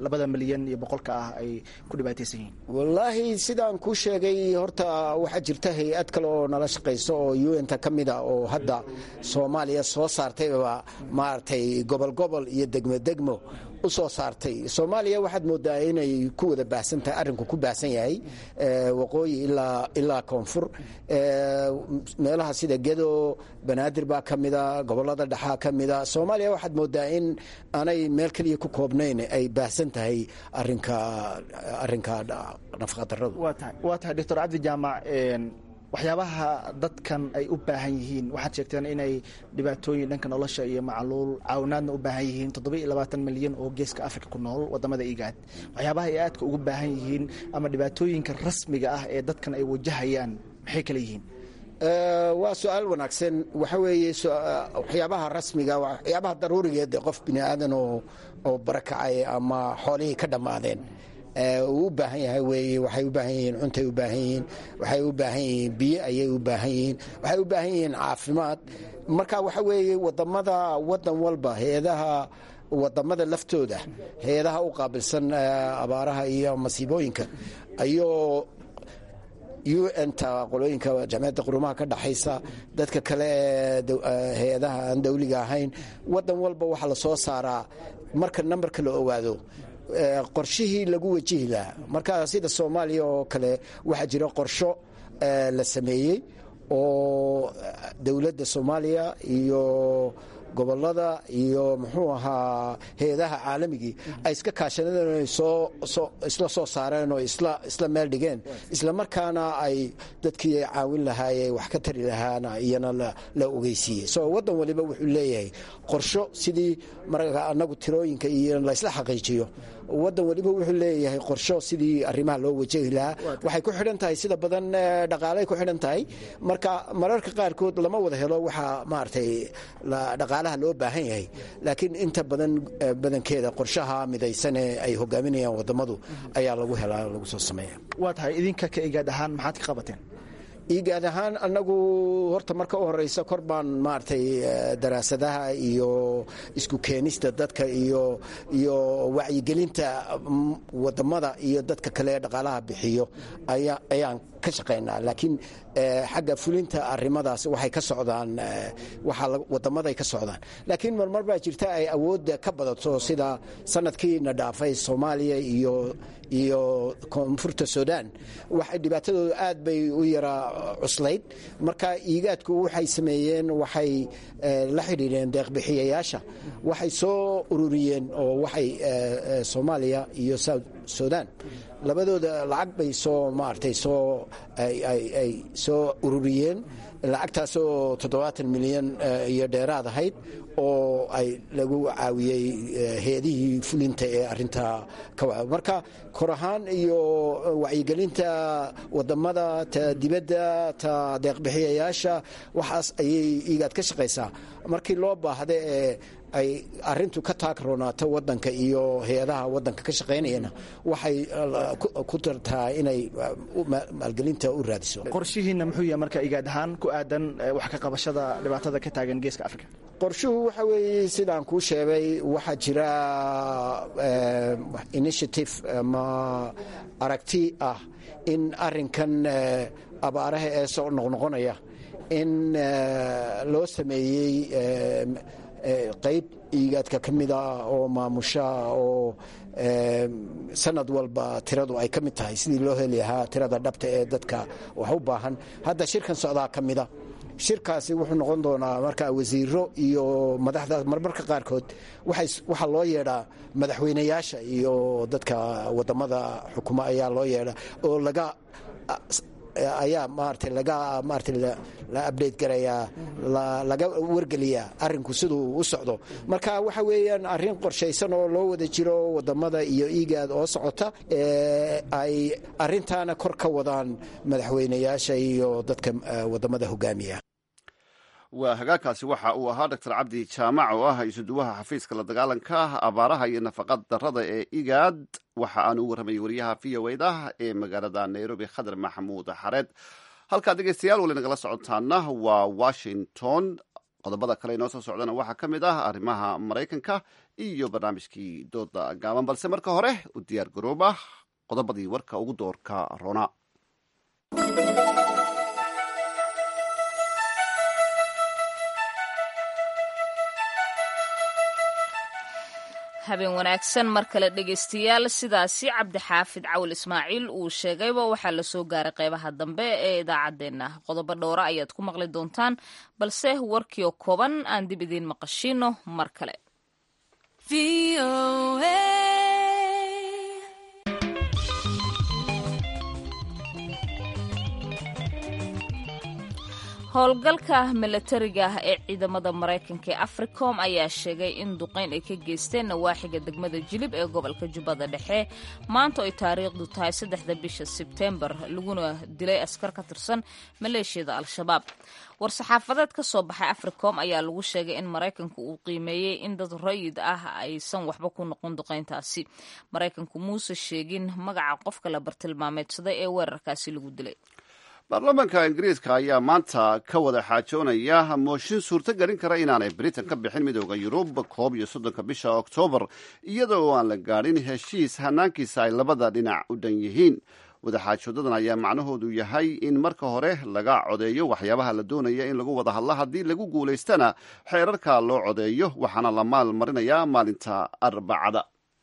labada milyan iyo boqolka ah ay ku dhibaataysan yihiin wallaahi sidaan kuu sheegay horta waxaa jirta hay-ad kale oo nala shaqayso oo un-ta ka mid a oo hadda soomaaliya soo saartayba maaragtay gobol gobol iyo degmo degmo u soo saartay soomaaliya waxaad moodaa inay ku wada baahsan tahay arrinku ku baahsan yahay waqooyi ilaa koonfur meelaha sida gedo banaadir baa ka mida gobolada dhexaa ka mida soomaaliya waxaad moodaa in aanay meel keliya ku koobnayn ay baahsan tahay arinka arinka nafaqadaradu waa tahay doctor cabdi jaamac waxyaabaha dadkan ay u baahan yihiin waxaad sheegteen inay dhibaatooyin dhanka nolosha iyo macluul caawinaadna u baahan yihiin toddoba-iyo labaatan milyan oo geeska africa ku nool wadamada igaad waxyaabaha ay aadka ugu baahan yihiin ama dhibaatooyinka rasmiga ah ee dadkan ay wajahayaan maxay kale yihiin waa su-aal wanaagsan waxa weeye waxyaabaha rasmiga waxyaabaha daruurigeed qof bini aadan oo barakacay ama xoolihii ka dhammaadeen uu u baahan yahay weeye waxay u baahan yihiin cuntay u baahan yihiin waxay u baahan yihiin biyo ayay u baahan yihiin waxay u baahan yihiin caafimaad marka waxa weeye wadamada wadan walba hay-adaha wadamada laftooda hay-adaha u qaabilsan abaaraha iyo masiibooyinka ayuu un-ta qolooyinka jamciyadda qurumaha ka dhaxaysa dadka kale ee hay-adaha aan dawliga ahayn wadan walba waxaa la soo saaraa marka nambarka la ogaado qorshihii lagu wajihi lahaa marka sida soomaaliya oo kale waxaa jira qorsho la sameeyey oo dowladda soomaaliya iyo gobolada iyo muxuu ahaa hay-adaha caalamigii ay iska kaashadeen isla soo saareen oo isla meel dhigeen isla markaana ay dadkii caawin lahaayee wax ka tari lahaana iyana la ogeysiiyey so wadan waliba wuxuu leeyahay qorsho sidii marka anagu tirooyinka iyo laysla xaqiijiyo wadan waliba wuxuu leeyahay qorsho sidii arrimaha loo wajahi lahaa waxay ku xidhan tahay sida badan dhaqaalay ku xidhan tahay marka mararka qaarkood lama wada helo waxaa maaragtay dhaqaalaha loo baahan yahay laakiin inta badan badankeeda qorshaha midaysan ee ay hogaaminayaan wadamadu ayaa lagu helaa lagu soo sameeya waa tahay idinka ka igaad ahaan maxaad ka qabateen igaad ahaan anagu horta marka u horeysa kor baan maaragtay daraasadaha iyo isku keenista dadka iyo iyo wacyigelinta wadamada iyo dadka kale ee dhaqaalaha bixiyo ayaan ka shaqaynaa laakiin xagga fulinta arimadaas waxay ka socdaan wadamaday ka socdaan laakiin marmar baa jirta ay awoodda ka badato sida sanadkiina dhaafay soomaaliya iyo iyo koonfurta sudan waxay dhibaatadooda aad bay u yaraa cuslayd marka iigaadku waxay sameeyeen waxay la xidhiidheen deeqbixiyayaasha waxay soo ururiyeen oo waxay soomaaliya iyo south sudan labadooda lacag bay soo maaragtay soo ay soo ururiyeen lacagtaasoo toddobaatan milyan iyo dheeraad ahayd oo ay lagu caawiyey hay-adihii fulinta ee arintaa ka marka kor ahaan iyo wacyigelinta wadamada ta dibadda ta deeqbixiyayaasha waxaas ayay igaad ka shaqaysaa markii loo baahda ee ay arintu ka taagroonaato wadanka iyo hay-adaha wadanka ka shaqaynayana waxay ku tartaa inay maalgelinta u raadiso qorshihiina muxuu yahay marka igaad ahaan ku aadan wax ka qabashada dhibaatada ka taagan geeska africa qorshuhu waxa weeye sidaan kuu sheegay waxaa jira initiative ama aragti ah in arinkan abaaraha ee soo noqnoqonaya in loo sameeyey qayb iigaadka ka mida oo maamusha oo sanad walba tiradu ay ka mid tahay sidii loo heli lahaa tirada dhabta ee dadka wax u baahan hadda shirkan socdaa ka mida shirkaasi wuxuu noqon doonaa marka wasiiro iyo madaxda marmarka qaarkood waxaa loo yeedhaa madaxweynayaasha iyo dadka wadamada xukuma ayaa loo yeedhaa oo laga ayaa maarata laga maarata la update garayaa laga wargeliyaa arinku siduu u socdo marka waxa weeyaan arrin qorshaysan oo loo wada jiro wadamada iyo igaad oo socota ay arintaana kor ka wadaan madaxweynayaasha iyo dadka wadamada hogaamiya waa hagaagkaasi waxa uu ahaa doctor cabdi jaamac oo ah isuduwaha xafiiska la dagaalanka abaaraha iyo nafaqad darada ee igaad waxa aan u warramayay wariyaha v o da ee magaalada nairobi khadar maxamuud xareed halkaa dhegeystayaal weli nagala socotaana waa washington qodobada kale inoo soo socdana waxaa ka mid ah arrimaha maraykanka iyo barnaamijkii dooda gaaban balse marka hore u diyaar garooba qodobadii warka ugu doorka rona habeen wanaagsan mar kale dhegaystayaal sidaasi cabdixaafid cawil ismaaciil uu sheegayba waxaa lasoo gaaray qeybaha dambe ee idaacaddeenna qodobo dhowra ayaad ku maqli doontaan balse warkiio kooban aan dib idiin maqashiino mar kale howlgalka milatariga ah ee ciidamada maraykanka ee africom ayaa sheegay in duqeyn ay ka geysteen nawaaxiga degmada jilib ee gobolka jubbada dhexe maanta ay taariikhdu tahay saddexda bisha sebtembar laguna dilay askar ka tirsan maleeshiyada al-shabaab war-saxaafadeed ka soo baxay africom ayaa lagu sheegay in maraykanku uu qiimeeyey in dad rayid ah aysan waxba ku noqon duqeyntaasi maraykanku muuse sheegin magaca qofka la bartilmaameedsaday ee weerarkaasi lagu dilay baarlamaanka ingiriiska ayaa maanta ka wada xaajoonaya mooshin suurto gelin kara inaanay britain ka bixin midooda yurub koob iyo soddonka bisha oktoobar iyada oo aan la gaadhin heshiis hanaankiisa ay labada dhinac u dhan yihiin wadaxaajoodadan ayaa macnahoodu yahay in marka hore laga codeeyo waxyaabaha la doonaya in lagu wada hadla haddii lagu guulaystana xeerarka loo codeeyo waxaana la maal marinayaa maalinta arbacada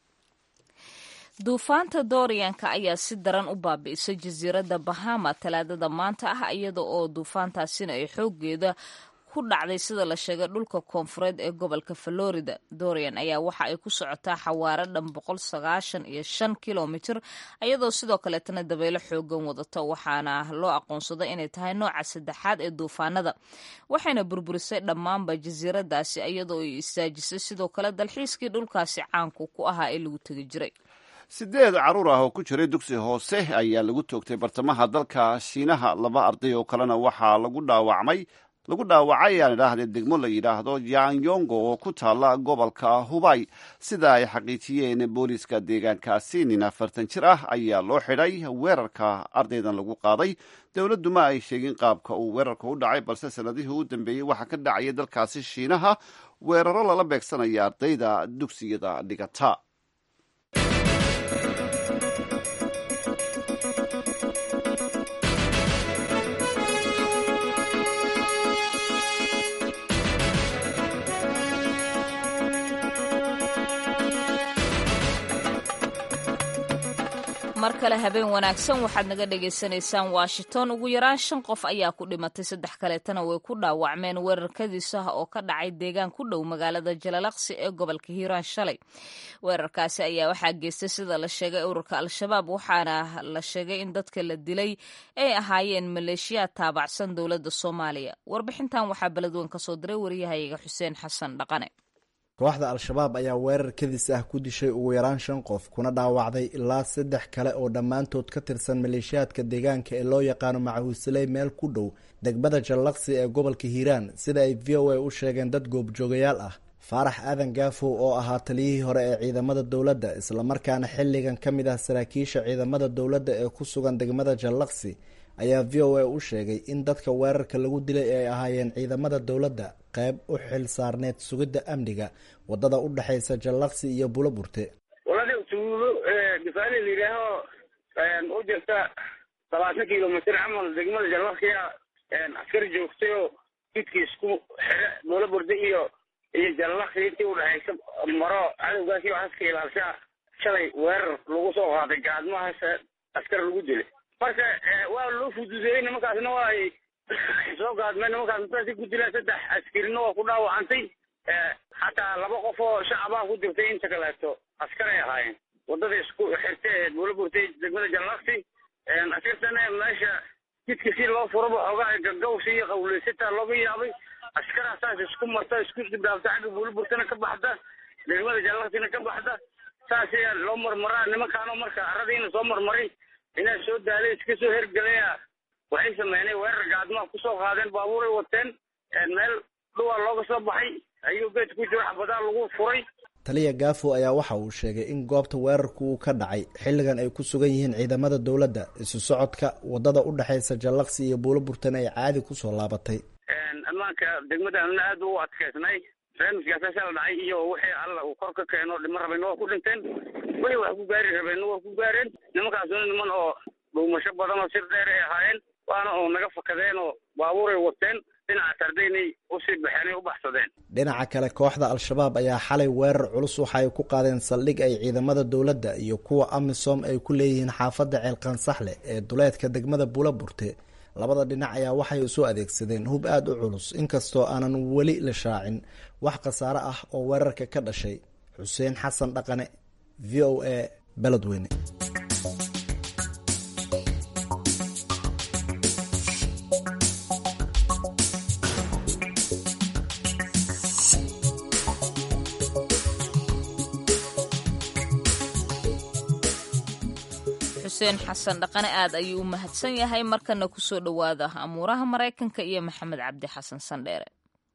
duufaanta dooriyanka ayaa si daran u baabi'isay jasiiradda bahama talaadada maanta ah iyada oo duufaantaasina ay xooggeeda ku dhacday sida la sheegay dhulka koonfureed ee gobolka florida dorian ayaa waxa ay ku socotaa xawaaro dhan boqol sagaashan iyo shan kilomitir iyadoo sidoo kaleetana dabaylo xoogan wadato waxaana loo aqoonsaday inay tahay nooca saddexaad ee duufaanada waxayna burburisay dhammaanba jasiiradaasi iyadoo ay istaajisay sidoo kale dalxiiskii dhulkaasi caanku ku ahaa ee lagu tegi jiray sideed carruur ah oo ku jiray dugsi hoose ayaa lagu toogtay bartamaha dalka shiinaha laba arday oo kalena waxaa lagu dhaawacmay lagu dhaawacay aan idhaahdee degmo la yidhaahdo yanyongo oo ku taalla gobolka hubay sida ay xaqiijiyeen booliiska deegaankaasi nin afartan jir ah ayaa loo xidhay weerarka ardaydan lagu qaaday dowladdu ma ay sheegin qaabka uu weerarka u dhacay balse sanadihii u dambeeyey waxaa ka dhacaya dalkaasi shiinaha weeraro lala beegsanaya ardayda dugsiyada dhigata mar kale habeen wanaagsan waxaad naga dhagaysanaysaan washington ugu yaraan shan qof ayaa ku dhimatay saddex kaleetana way ku dhaawacmeen weerarkadiisa oo ka dhacay deegaan ku dhow magaalada jalalaqsi ee gobolka hiiraan shalay weerarkaasi ayaa waxaa geystay sida la sheegay ururka al-shabaab waxaana la sheegay in dadka la dilay ay ahaayeen maleeshiyaad taabacsan dowladda soomaaliya warbixintan waxaa beledweyn ka soo diray waryahayaga xuseen xasan dhaqane kooxda al-shabaab ayaa weerar kadis ah ku dishay ugu yaraan shan qof kuna dhaawacday ilaa saddex kale oo dhammaantood ka tirsan maleeshiyaadka deegaanka ee loo yaqaano macawiisiley meel ku dhow degmada jallaqsi ee gobolka hiiraan sida ay v o a u sheegeen dad goobjoogayaal ah faarax aadan gaafow oo ahaa taliyihii hore ee ciidamada dowladda islamarkaana xilligan ka mid ah saraakiisha ciidamada dowladda ee ku sugan degmada jallaqsi ayaa v o a u sheegay in dadka weerarka lagu dilay ay ahaayeen ciidamada dowladda qayb u xil saarneed sugidda amniga wadada u dhexaysa jallaqsi iyo bulo burte walada tuulo gafaali la yidhaaho u jirta labaatan kilomitr camal degmada jallaqsiya askar joogtay oo jidkii isku xire bulo burte iyo iyo jallaqsi intii udhexaysa maro cadowgaasi waxaas ka ilaalshaa shalay weerar lagu soo qaaday gaadmahaas askar lagu dilay marka waa loo fududeeyey nimankaasna waa ay soo gaadmeen nimankaas intaasi ku dilaan saddex askarina waa ku dhaawacantay xataa laba qof oo shacabaa ku dirtay inta kaleeto askaray ahaayeen wadada isku xirta ee buula burtay degmada jallaqsi askartana meesha jidka si loo furaba xoogaa gagawsi iyo qawleysataa looga yaabay askaraa saas isku marta isku dibdhaafta xagga buula burtana ka baxda degmada jallaqsina ka baxda saas ayaa loo marmaraa nimankaanoo marka aradiina soo marmaray inaa soo daalay iska soo hergelaya waxay sameynay weerar gaadmaa kusoo qaadeen baabuuray wateen meel dhuwaa looga soo baxay ayuu geed ku jiro xabadaa lagu furay taliya gaafo ayaa waxa uu sheegay in goobta weerarku uu ka dhacay xilligan ay ku sugan yihiin ciidamada dowladda isu socodka wadada u dhexaysa jallaqsi iyo buulo burtan ay caadi kusoo laabatay ammaanka degmadana aad u adkaysnay barnaamijkaasa shala dhacay iyo wixii alla uu kor ka keeno dhimo rabayna waa ku dhinteen wixii wax ku gaari rabeenna waa ku gaareen nimankaasuna niman oo dhuumasho badan oo sir dheer ay ahaayeen waana oo naga fakadeen oo baabuuray wateen dhinaca tardaynay usii baxeenay u baxsadeen dhinaca kale kooxda al-shabaab ayaa xalay weerar culus waxa ay ku qaadeen saldhig ay ciidamada dowladda iyo kuwa amisom ay ku leeyihiin xaafadda ceelqaansaxle ee duleedka degmada buulaburte labada dhinac ayaa waxay isu adeegsadeen hub aada u culus inkastoo aanan weli la shaacin wax khasaare ah oo weerarka ka dhashay xuseen xasan dhaqane v o a beledweyne xuseen xasan dhaqane aad ayuu u mahadsan yahay markana kusoo dhowaada amuuraha maraykanka iyo maxamed cabdi xasan sandheere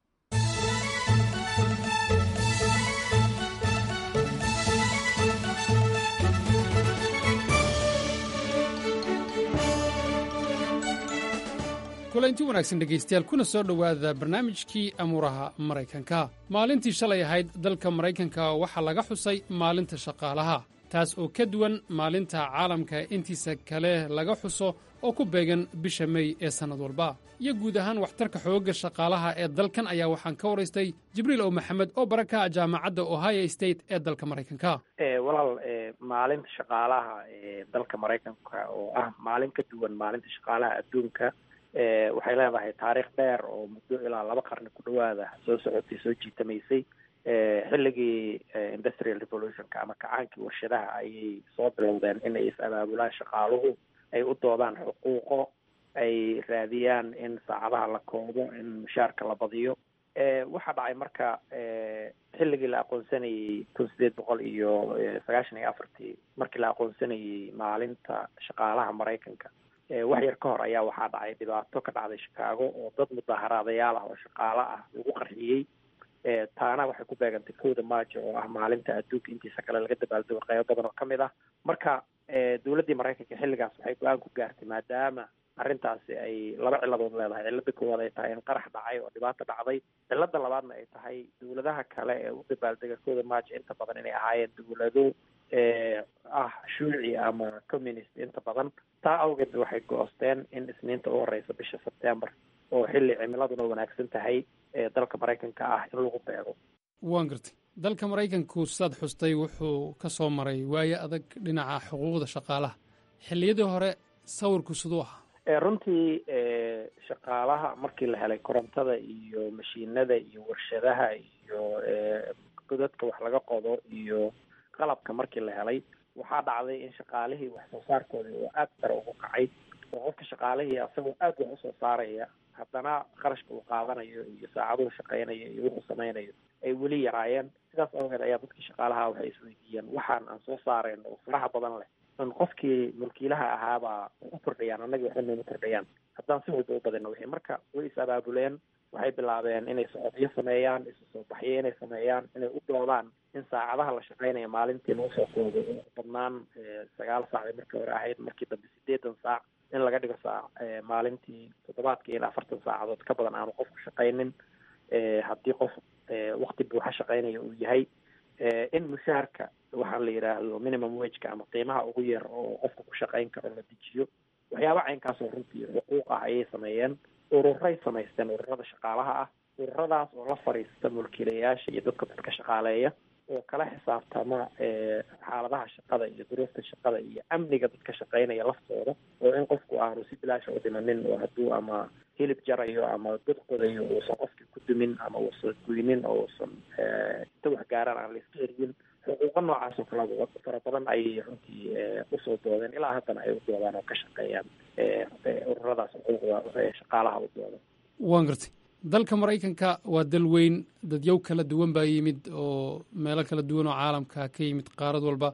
kulanti wanaagsan dhegaystayaal kuna soo dhowaada barnaamijkii amuuraha maraykanka maalintii shalay ahayd dalka maraykanka waxaa laga xusay maalinta shaqaalaha taas oo ka duwan maalinta caalamka intiisa kale laga xuso oo ku beegan bisha mey ee sannad walba iyo guud ahaan waxtarka xoogga shaqaalaha ee dalkan ayaa waxaan ka waraystay jibriil ow maxamed oo baraka jaamacadda ohio state ee dalka maraykanka walaal maalinta shaqaalaha ee dalka maraykanka oo ah maalin ka duwan maalinta shaqaalaha adduunka waxay leedahay taariikh dheer oo muddo ilaa laba qarni ku dhowaada soo socotay soo jiitamaysay xilligii industrial revolutionka ama kacaankii warshadaha ayay soo bilowdeen inay is-abaabulaan shaqaaluhu ay u doodaan xuquuqo ay raadiyaan in saacadaha la koobo in mushaarka la badiyo waxaa dhacay marka xilligii la aqoonsanayey kun sideed boqol iyo sagaashan iyo afartii markii la aqoonsanayey maalinta shaqaalaha maraykanka wax yar ka hor ayaa waxaa dhacay dhibaato ka dhacday chicago oo dad mudaaharaadayaal ah oo shaqaalo ah lagu qarxiyey taana waxay ku beegantay kowda maajo oo ah maalinta adduunka intiisa kale laga dabaaldego qeybo badan oo kamid ah marka dowladdii maraykanka xilligaas waxay go-aan ku gaartay maadaama arrintaasi ay laba ciladood leedahay cilada koowaad ay tahay in qarax dhacay oo dhibaato dhacday cilada labaadna ay tahay dowladaha kale ee u dabaaldega kowda maajo inta badan inay ahaayeen dowlado ah shuuci ama communist inta badan taa awgeed waxay go-osteen in isniinta u horeysa bisha sebtember oo xilli cimiladuna wanaagsan tahay ee dalka maraykanka ah in lagu beego waan gartay dalka maraykanku sidaad xustay wuxuu ka soo maray waayo adag dhinaca xuquuqda shaqaalaha xilliyadii hore sawirku siduu ahaa runtii shaqaalaha markii la helay korontada iyo mashiinada iyo warshadaha iyo godadka wax laga qodo iyo qalabka markii la helay waxaa dhacday in shaqaalihii wax soo saarkooda oo aada sare ugu kacay oo qofka shaqaalihii asagoo aada wax usoo saaraya haddana qarashka uu qaadanayo iyo saacaduhu shaqeynayo iyo wuxuu sameynayo ay weli yaraayeen sidaas awgeed ayaa dadkii shaqaalaha waxay isweydiiyeen waxaan aan soo saareen oo faraha badan leh in qofkii mulkiilaha ahaabaa u kordhayaan annagii waxba nooma kordhayaan haddaan si walba u badino wixii marka way is abaabuleen waxay bilaabeen inay socodyo sameeyaan isu soo baxyo inay sameeyaan inay u doodaan in saacadaha la shaqeynaya maalintii lagu soo koobo ugu badnaan sagaal saac bay markii hore ahayd markii dambe sideetan saac in laga dhigo saac maalintii toddobaadkii in afartan saacadood ka badan aanu qofku shaqaynin haddii qof wakti buuxa shaqeynaya uu yahay in mushaharka waxaa la yidhaahdo minimum wageka ama qiimaha ugu yar oo qofka ku shaqeyn karo la dejiyo waxyaaba caynkaasoo runtii xuquuq ah ayay sameeyeen ururay samaysteen ururada shaqaalaha ah ururadaas oo la fadhiista mulkiilayaasha iyo dadka dadka shaqaaleeya oo kala xisaabtama xaaladaha shaqada iyo duruufta shaqada iyo amniga dadka shaqeynaya laftooda oo in qofku aanu si bilaasha u dhimanin oo hadduu ama hilib jarayo ama dad qodayo uusan qofkii ku dumin ama uusan guynin oo uusan inta wax gaaraan aan la iska eriyin xuquuqa noocaas oo kala fara badan ayay runtii usoo doodeen ilaa haddana ay u doodaan oo ka shaqeeyaan ururadaas xuquuqda shaqaalaha u dooda waan gartay dalka maraykanka waa dal weyn dadyow kala duwan baa yimid oo meelo kala duwan oo caalamka ka yimid qaarad walba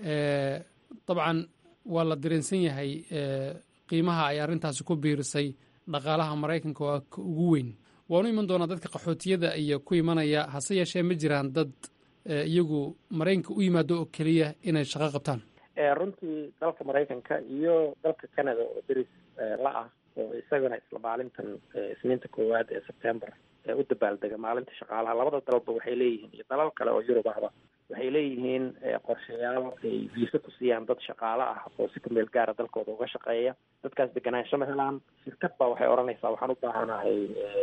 dabcan waa la dareensan yahay qiimaha ay arrintaasi ku biirisay dhaqaalaha maraykanka waa ka ugu weyn waanu iman doonaa dadka qaxootiyada iyo ku imanaya hase yeeshee ma jiraan dad iyagu maraykanka u yimaado oo keliya inay shaqo qabtaan runtii dalka maraykanka iyo dalka canada oo deris la ah oo isagana isla maalintan isniinta koowaad ee september u dabaaldega maalinta shaqaalaha labada dalba waxay leeyihiin iyo dalal kale oo yurub ahba waxay leeyihiin qorshayaal ay viisa ku siiyaan dad shaqaale ah oo si kumeel gaara dalkooda uga shaqeeya dadkaas deganaansho ma helaan shirkad baa waxay odhanaysaa waxaan u baahanahay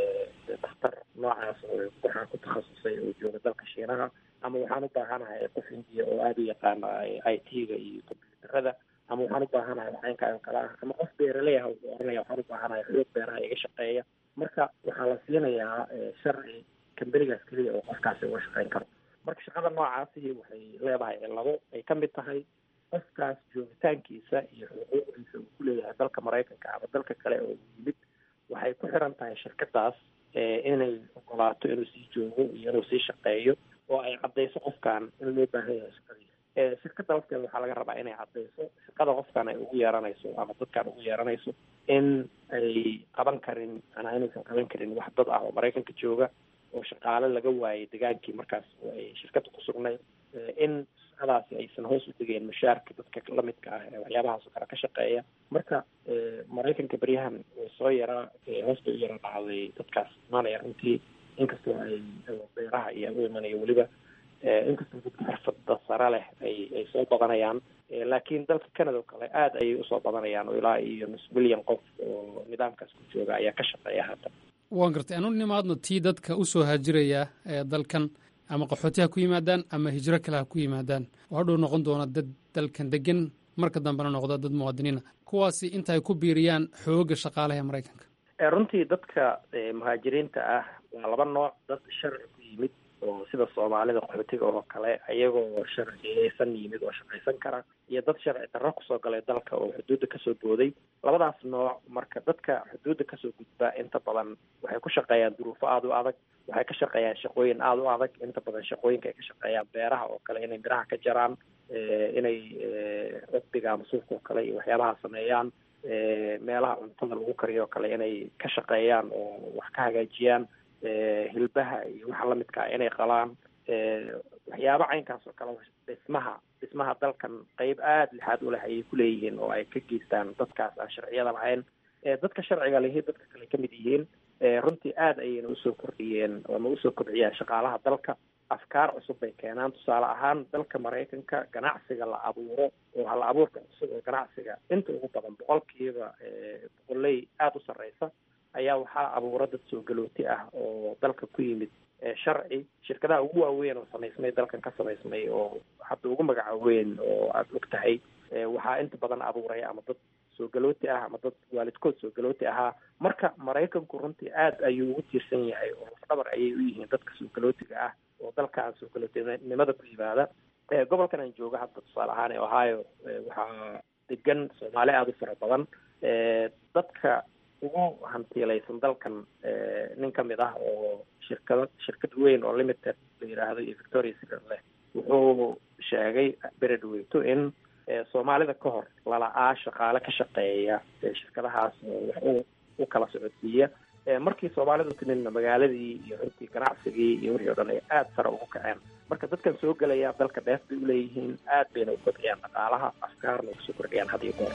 daktar noocaas oo waxaan ku takhasusay oo jooga dalka shiinaha ama waxaan u baahanahay qof hindiya oo aada u yaqaana i t-ga iyo combyuutarada ama waxaan u baahanahay caynka oo kale ah ama qof beeraley ah wuxuu oranaya waxaan u baahanahay xoog beeraha iga shaqeeya marka waxaa la siinayaa sharci kambanigaas keliya oo qofkaasi uga shaqeyn karo marka shaqada noocaasi waxay leedahay labo ay ka mid tahay qofkaas joogitaankiisa iyo xuquuqdiisa uu ku leeyahay dalka maraykanka ama dalka kale oo yimid waxay ku xiran tahay shirkadaas inay ogolaato inuu sii joogo iyo inuu sii shaqeeyo oo ay caddayso qofkan in loo baahan yahay shaqadiisa shirkada lafteeda waxaa laga rabaa inay caddayso shaqada qofkan ay ugu yeeranayso ama dadkan ugu yeeranayso in ay qaban karin manaa inaysan qaban karin wax dad ah oo maraykanka jooga oo shaqaale laga waayay degaankii markaas oo ay shirkada ku sugnayd in shaqadaasi aysan hoos u degeen mushaarka dadka lamidka ah ee waxyaabahaasoo kale ka shaqeeya marka maraykanka beryahan way soo yaraa hoos bay u yara dhacday dadkaas imaanaya runtii inkastoo ay beeraha iyo u imanayo weliba inkastoo dadka xirfada sare leh ay ay soo badanayaan laakiin dalka canada oo kale aada ayay usoo badanayaan oo ilaa iyo nus milyan qof oo nidaamkaas ku jooga ayaa ka shaqeeya haatan waan gartay anu nimaadno tii dadka usoo haajiraya ee dalkan ama qaxooti ha ku yimaadaan ama hijro kale ha ku yimaadaan oo hadhow noqon doona dad dalkan degan marka dambena noqda dad muwaadiniina kuwaasi inta ay ku biiriyaan xooga shaqaalaha ee maraykanka runtii dadka muhaajiriinta ah waa laba nooc dad sharci ku yimid oo sida soomaalida qaxootiga oo kale ayagoo sharciyeysan yimid oo shaqaysan kara iyo dad sharci darro kusoo galay dalka oo xuduudda kasoo booday labadaas nooc marka dadka xuduudda kasoo gudba inta badan waxay ku shaqeeyaan duruufo aada u adag waxay ka shaqeeyaan shaqooyin aada u adag inta badan shaqooyinka ay ka shaqeeyaan beeraha oo kale inay miraha ka jaraan inay cudbiga ama suufka oo kale iyo waxyaabaha sameeyaan meelaha cuntada lagu kariyo oo kale inay ka shaqeeyaan oo wax ka hagaajiyaan hilbaha iyo waxa lamidka ah inay qalaan waxyaaba caynkaas oo kale dhismaha dhismaha dalkan qeyb aada lixaad u leh ayay kuleeyihiin oo ay ka geystaan dadkaas aan sharciyada lahayn dadka sharciga lihi dadka kale ka mid yihiin runtii aada ayayna usoo kordhiyeen ama usoo kordhiyaan shaqaalaha dalka afkaar cusub bay keenaan tusaale ahaan dalka maraykanka ganacsiga la abuuro oo hal abuurka cusub oo ganacsiga inta ugu badan boqolkiiba boqoley aada u sarreysa ayaa waxaa abuura dad soo galooti ah oo dalka ku yimid sharci shirkadaha ugu waaweyn oo samaysmay dalkan ka samaysmay oo hadda ugu magaca weyn oo aada og tahay waxaa inta badan abuuray ama dad soo galooti ah ama dad waalidkood soo galooti ahaa marka maraykanku runtii aada ayuu ugu tiirsan yahay oo lafdhabar ayay u yihiin dadka soo galootiga ah oo dalkaan soo galootinimada ku yimaada gobolkan aan jooga hadda tusaale ahaan ee ohio waxaa degan soomaali aada u fara badan dadka ugu hantiilaysan dalkan nin ka mid ah oo shirkado shirkad weyn oo limited la yidhaahdo iyo victoria secret leh wuxuu sheegay beredweyto in soomaalida ka hor lala-aa shaqaale ka shaqeeya shirkadahaas oo wax u u kala socodsiiya markii soomaalidu timidna magaaladii iyo runtii ganacsigii iyo wixii o dhan ay aada sare ugu kaceen marka dadkan soo gelaya dalka dheef bay uleeyihiin aad bayna u kordhiyaan dhaqaalaha afkaarna ugu soo kordhiyaan had iyo goor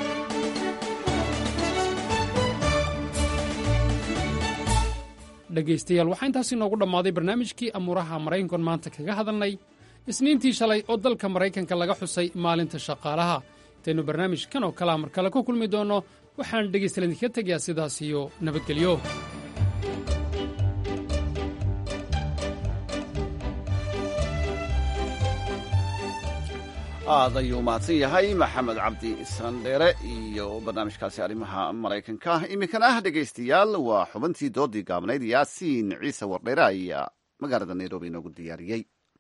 dhegaystayaal waxaa intaasi noogu dhammaaday barnaamijkii amuuraha maraykankan maanta kaga hadalnay isniintii shalay oo dalka maraykanka laga xusay maalinta shaqaalaha intaynu barnaamijkan oo kalea mar kale ku kulmi doonno waxaan dhegaystayaal idinkaga tegayaa sidaas iyo nabadgelyo aad ayuu mahadsan yahay maxamed cabdi sandheere iyo barnaamijkaasi arrimaha maraykanka iminkana ah dhegaystayaal waa xubintii doodii gaabnayd yaasiin ciise wardheere ayaa magaalada nairobi inoogu diyaariyey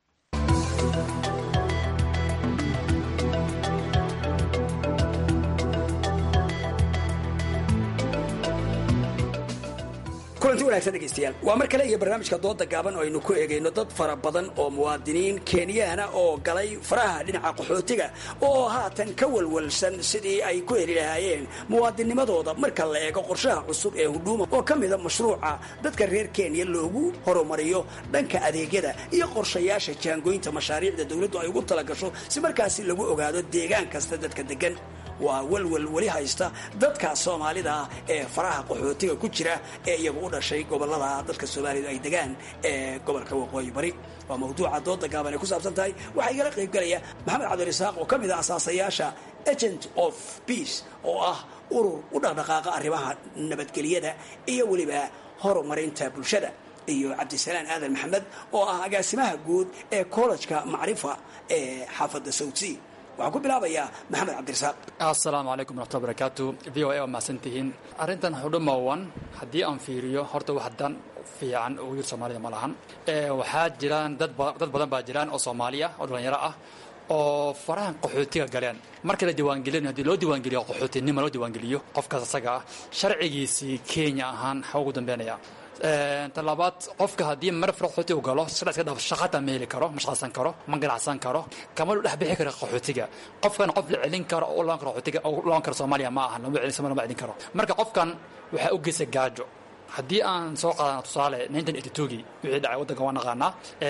kulanti wanagsan dhegaystayaal waa mar kale iyo barnaamijka dooda gaaban oo aynu ku eegayno dad fara badan oo muwaadiniin kenyaana oo galay faraha dhinaca qaxootiga oo haatan ka walwalsan sidii ay ku heli lahaayeen muwaadinimadooda marka la eego qorshaha cusub ee hudhuuma oo ka mida mashruuca dadka reer kenya loogu horumariyo dhanka adeegyada iyo qorshayaasha jaangoynta mashaariicda dowladdu ay ugu talagasho si markaasi lagu ogaado deegaan kasta dadka degan waa walwal weli haysta dadka soomaalida ee faraha qaxootiga ku jira ee iyagu u dhashay gobolada dadka soomaalidu ay degaan ee gobolka waqooyi bari waa mawduuca dooda gaaban ay ku saabsan tahay waxaa igala qayb galaya maxamed cabdirasaaq oo ka mid ah asaasayaasha agent of peace oo ah urur u dhaqdhaqaaqa arrimaha nabadgelyada iyo weliba horumarinta bulshada iyo cabdisalaan aadan maxamed oo ah agaasimaha guud ee kollejka macrifa ee xaafadda sawdsea waxaan ku bilaabayaa maxamed cabdirasaaq assalaamu calaykum waraxmatulla barakaatu v o a waa mahadsantihiin arrintan hudhumawan haddii aan fiiriyo horta wax dan fiican ugu yir soomaalida ma lahan waxaa jiraan dad dad badan baa jiraan oo soomaaliya oo dhallinyaro ah oo farahan qaxootiga galeen marka la diiwaangelin haddii loo diiwaangeliyo qaxootinima loo diiwaangeliyo qofkaas asaga ah sharcigiisii kenya ahaan xa ugu dambeynaya talabaad qofka haddii mar fara qaxooti u galo sida iska dhaaf shaqata ma heli karo ma shaqaysan karo ma ganacsan karo kama lu dhex bixi karo qaxootiga qofkan qof la celin karo oo loon karo qaxootiga oo loon karo soomaaliya ma aha lama celin soomaaliya ma celin karo marka qofkan waxaa u geysa gaajo haddii aan soo qaadana tusaale gii wixii dhacay waddanka waa naqaanaa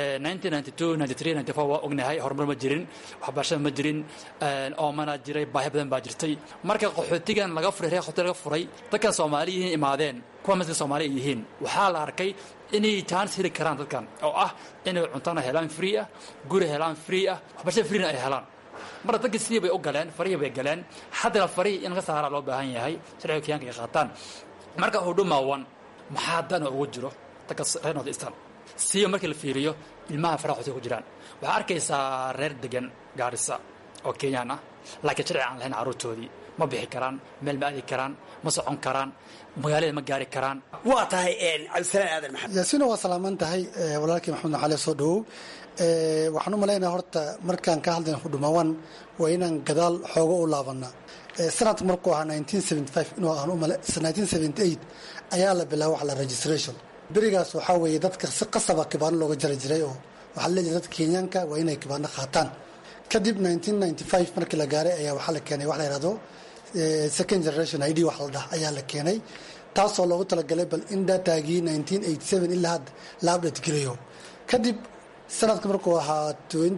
waa ognahay horumar ma jirin waxbarashada ma jirin oomana jiray baahi badan baa jirtay marka qaxootigan laga furay reer qaxooti laga furay dadkan soomaaliyihiin imaadeen kuwa masjid soomaali ay yihiin waxaa la arkay inay chance heli karaan dadkan oo ah inay cuntana helaan free ah guri helaan free ah waxbarashada freena ay helaan marka dadkii sidii bay u galeen farihii bay galeen haddana farihii in laga saaraa loo baahan yahay sharciga kenyaanka ay qaataan marka hudhuma one maxaa dana ugu jiro dadka reer north eastern siiba markii la fiiriyo ilmaha faraha qaxootiga ku jiraan waxaa arkaysaa reer degan gaarisa oo kenyaan ah laakiin sharci aan lahayn carruurtoodii ma bixi karaan meel ma aadi karaan ma socon karaan magaalada ma gaari karaan waa tahay cabdisalaan aadan maxamed yaasiino waa salaaman tahay walaalkii maxamed cali soo dhawow waxaan u malaynaya horta markaan ka hadlayna hudhumawan waa inaan gadaal xoogo u laabanaa sanadka markuu ahaa inuu aan ayaa la bilaaba wax la registration berigaas waxaa weeye dadka si qasaba kibaano looga jari jiray oo waxaa la leeyahay dadka kenyaanka waa inay kibaano qaataan kadib markii la gaaray ayaa waxaa la keenay wax la yihahdo second generation id wax la dhah ayaa la keenay taasoo loogu talagalay bal in datagii ilaa hadda la update geliyo kadib sanadka markuu ahaa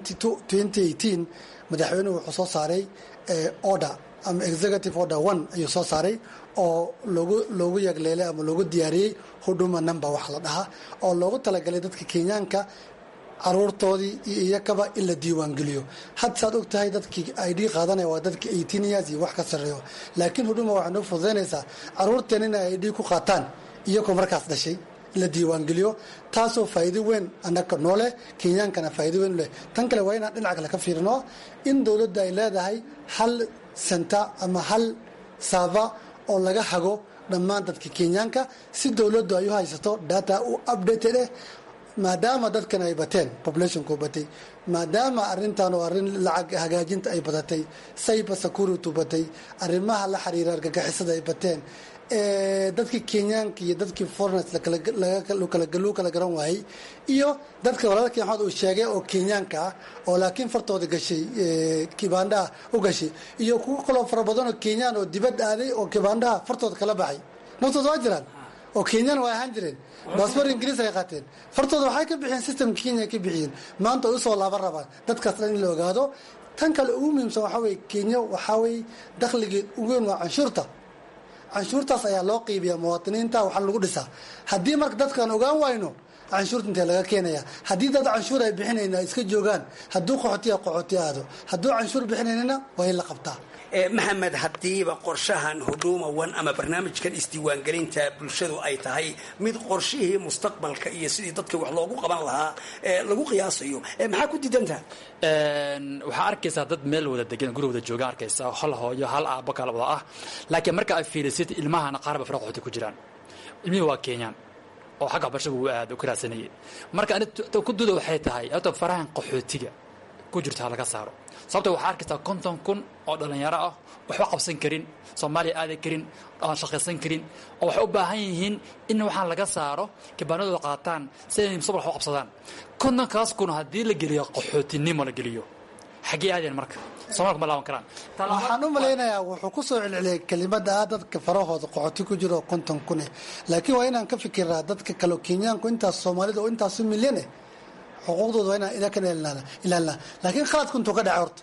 madaxweynuhu wuxuu soo saaray order ama executive order one ayuu soo saaray oo loogu loogu yagleelay ama loogu diyaariyey huduma number wax la dhahaa oo loogu talagalay dadka kenyaanka caruurtoodii iyo iyakaba in la diiwaangeliyo had saad og tahay dadkii id qaadanaya waa dadka eighteen years iyo wax ka sarreeyo laakiin huduma waxay noo fududaynaysaa caruurteen inay id ku qaataan iyagoo markaas dhashay la diiwaangeliyo taasoo faa'iido weyn annaka nooleh kenyaankana faa'iido weyn u leh tan kale waa inaan dhinaca kale ka fiirino in dowladda ay leedahay hal center ama hal saava oo laga hago dhammaan dadka kenyaanka si dowladdu ay u haysato data u updated eh maadaama dadkan ay bateen populationku batay maadaama arintan oo arrin lacag hagaajinta ay badatay cyber security batay arrimaha la xiriira argagixisada ay bateen dadkii kenyaanka iyo dadkii foreigners lagu kala garan waayey iyo dadka walaalkii maxamed uu sheegay oo kenyaanka ah oo laakiin fartooda gashay kibaandhaha u gashay iyo kuwo kaloo fara badan oo kenyaan oo dibad aaday oo kibaandhaha fartooda kala baxay naftooda waa jiraan oo kenyaan waa ahaan jireen baasbor ingiriis ay qaateen fartooda waxay ka bixiyeen systemka kenya ay ka bixiyeen maanta ay usoo laaban rabaan dadkaas dhan in la ogaado tan kale ugu muhiimsan waxaa weye kenya waxaa weye dakhligeed ugu weyn waa canshuurta canshuurtaas ayaa loo qiibiyaa muwaadiniinta waxaa lagu dhisaa haddii marka dadkaan ogaan wayno canshuurta intee laga keenaya haddii dad canshuur ay bixinayna iska joogaan hadduu qaxootiya qaxooti aado hadduu canshuur bixinaynana waa in la qabtaa maxamed haddiiba qorshahan huduma one ama barnaamijkan isdiiwaangelinta bulshadu ay tahay mid qorshihii mustaqbalka iyo sidii dadka wax loogu qaban lahaa lagu qiyaasayo maxaa ku diidantaha waxaa arkaysaa dad meel wada degan guri wada joogaan arkaysaa hal hooyo hal aabbo kala wada ah laakiin marka ay fiirisid ilmahana qaarba fara qaxooti ku jiraan ilmihii waa kenyaan oo xagga waxbarashada uu aad u karaasanayay marka ani ku duda waxay tahay horta farahan qaxootiga ku jirto ha laga saaro sababto waxaa arkaysaa konton kun oo dhallinyaro ah waxba qabsan karin soomaaliya aadan karin aan shaqaysan karin oo waxay u baahan yihiin in waxaan laga saaro kibaanadooda qaataan si ay mustaqbal wax u qabsadaan kontonkaas kun haddii la geliyo qaxootinimo la geliyo xaggee aadeen marka soomaalka ma laaban karaan waxaan u malaynayaa wuxuu ku soo celceliyay kelimada ah dadka farahooda qoxoti ku jiro konton kun eh laakiin waa inaan ka fikiraa dadka kale kenyaanku intaas soomaalida oo intaasu milyan eh xuquuqdooda waa inaan ilakan ilaalina laakiin khaladku intuu ka dhacay horta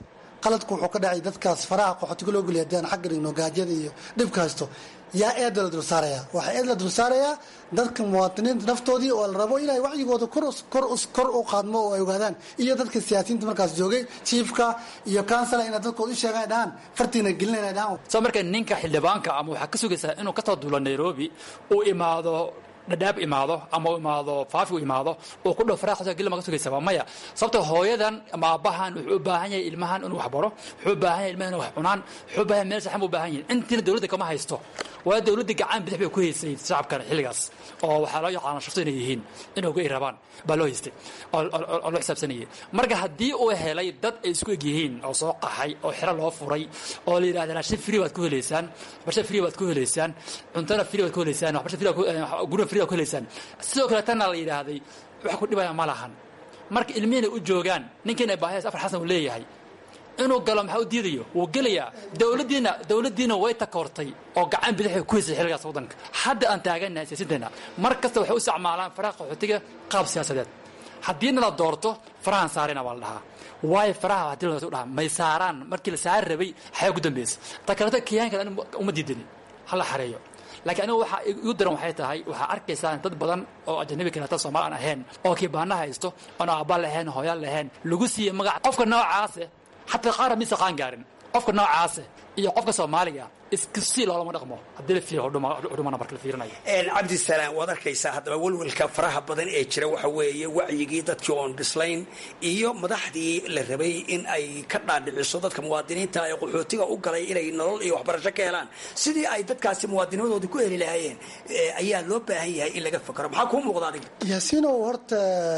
qaladku wuxuu ka dhacay dadkaas faraha qaxootiga loo geliya haddii aan xagga dhigno gaajada iyo dhibka haysto yaa eeda la dulsaaraya waxaa eed la dulsaarayaa dadka muwaadiniinta naftoodii oo la rabo inay wacyigooda kor u qaadmo oo ay ogaadaan iyo dadka siyaasiyiinta markaas joogay chiefka iyo kansala inay dadkooda u sheegaan ay dhahaan fartiina gelin inay dhahaan soo marka ninka xildhibaanka ama waxaa ka sugaysaa inuu ka soo duulo nairobi uu imaado dhadhaab imaado ama u imaado faafi u imaado uu ku dhow faraha geli ma ka sugaysaa maya sababto hooyadan ama aabbahan wuxuu u baahan yahay ilmahan inuu wax baro wuxuu u baahan yahay ilmahan inuu wax cunaan wuxuu u baahan yahay meel saxan buu u baahan yahay intiina dowladda kama haysto waa dowladda gacan bidix bay ku haysay shacabkan xilligaas oo waxaa loo yaqaana shaqso inay yihiin inay uga irabaan baa loo haystay oo loo xisaabsanayay marka haddii uu helay dad ay isku eg yihiin oo soo qaxay oo xero loo furay oo la yidhahda raashin free baad ku helaysaan waxbarasho free baad ku helaysaan cuntana free baad ku helaysaan waxbarasho free gurina free baad ku helaysaan sidoo kale tanna la yidhaahday wax ku dhibaya ma lahan marka ilmihiina u joogaan ninkiina baahiyaas afar xasan uu leeyahay inuu galo maxaa u diidayo wuu gelayaa dowladdiina dowladdiina way takoortay oo gacan bidixay ku haysay xilligaas waddanka hadda aan taaganahay siyaasiinteenna mar kasta waxay u isticmaalaan faraha qaxootiga qaab siyaasadeed haddiina la doorto farahan saarina waa la dhahaa waayo faraha haddii la dhaha may saaraan markii la saari rabay xayaa ku dambaysa ta kaleeto kiyaanka uma diidani ha la xareeyo laakiin anigu waxaa igu daran waxay tahay waxaa arkaysaa dad badan oo ajanabi kaleeto soomaali aan ahayn oo kiibaana haysto oon aabba lahayn hooyaan lahayn lagu siiyey magac qofka noocaase xataa qaara mise qaan gaarin qofka noocaase iyo qofka soomaaliga iskusi loolama dhaqmo haddii la fiiriyo hudhumana marka la fiirinayo cabdisalaam waad arkaysaa haddaba welwelka faraha badan ee jira waxa weeye wacyigii dadkii oon bislayn iyo madaxdii la rabay in ay ka dhaadhiciso dadka muwaadiniinta ee qaxootiga u galay inay nolol iyo waxbarasho ka helaan sidii ay dadkaasi muwaadinimadoodii ku heli lahaayeen ayaa loo baahan yahay in laga fakaro maxaa kuu muuqda adiga yaasiinow horta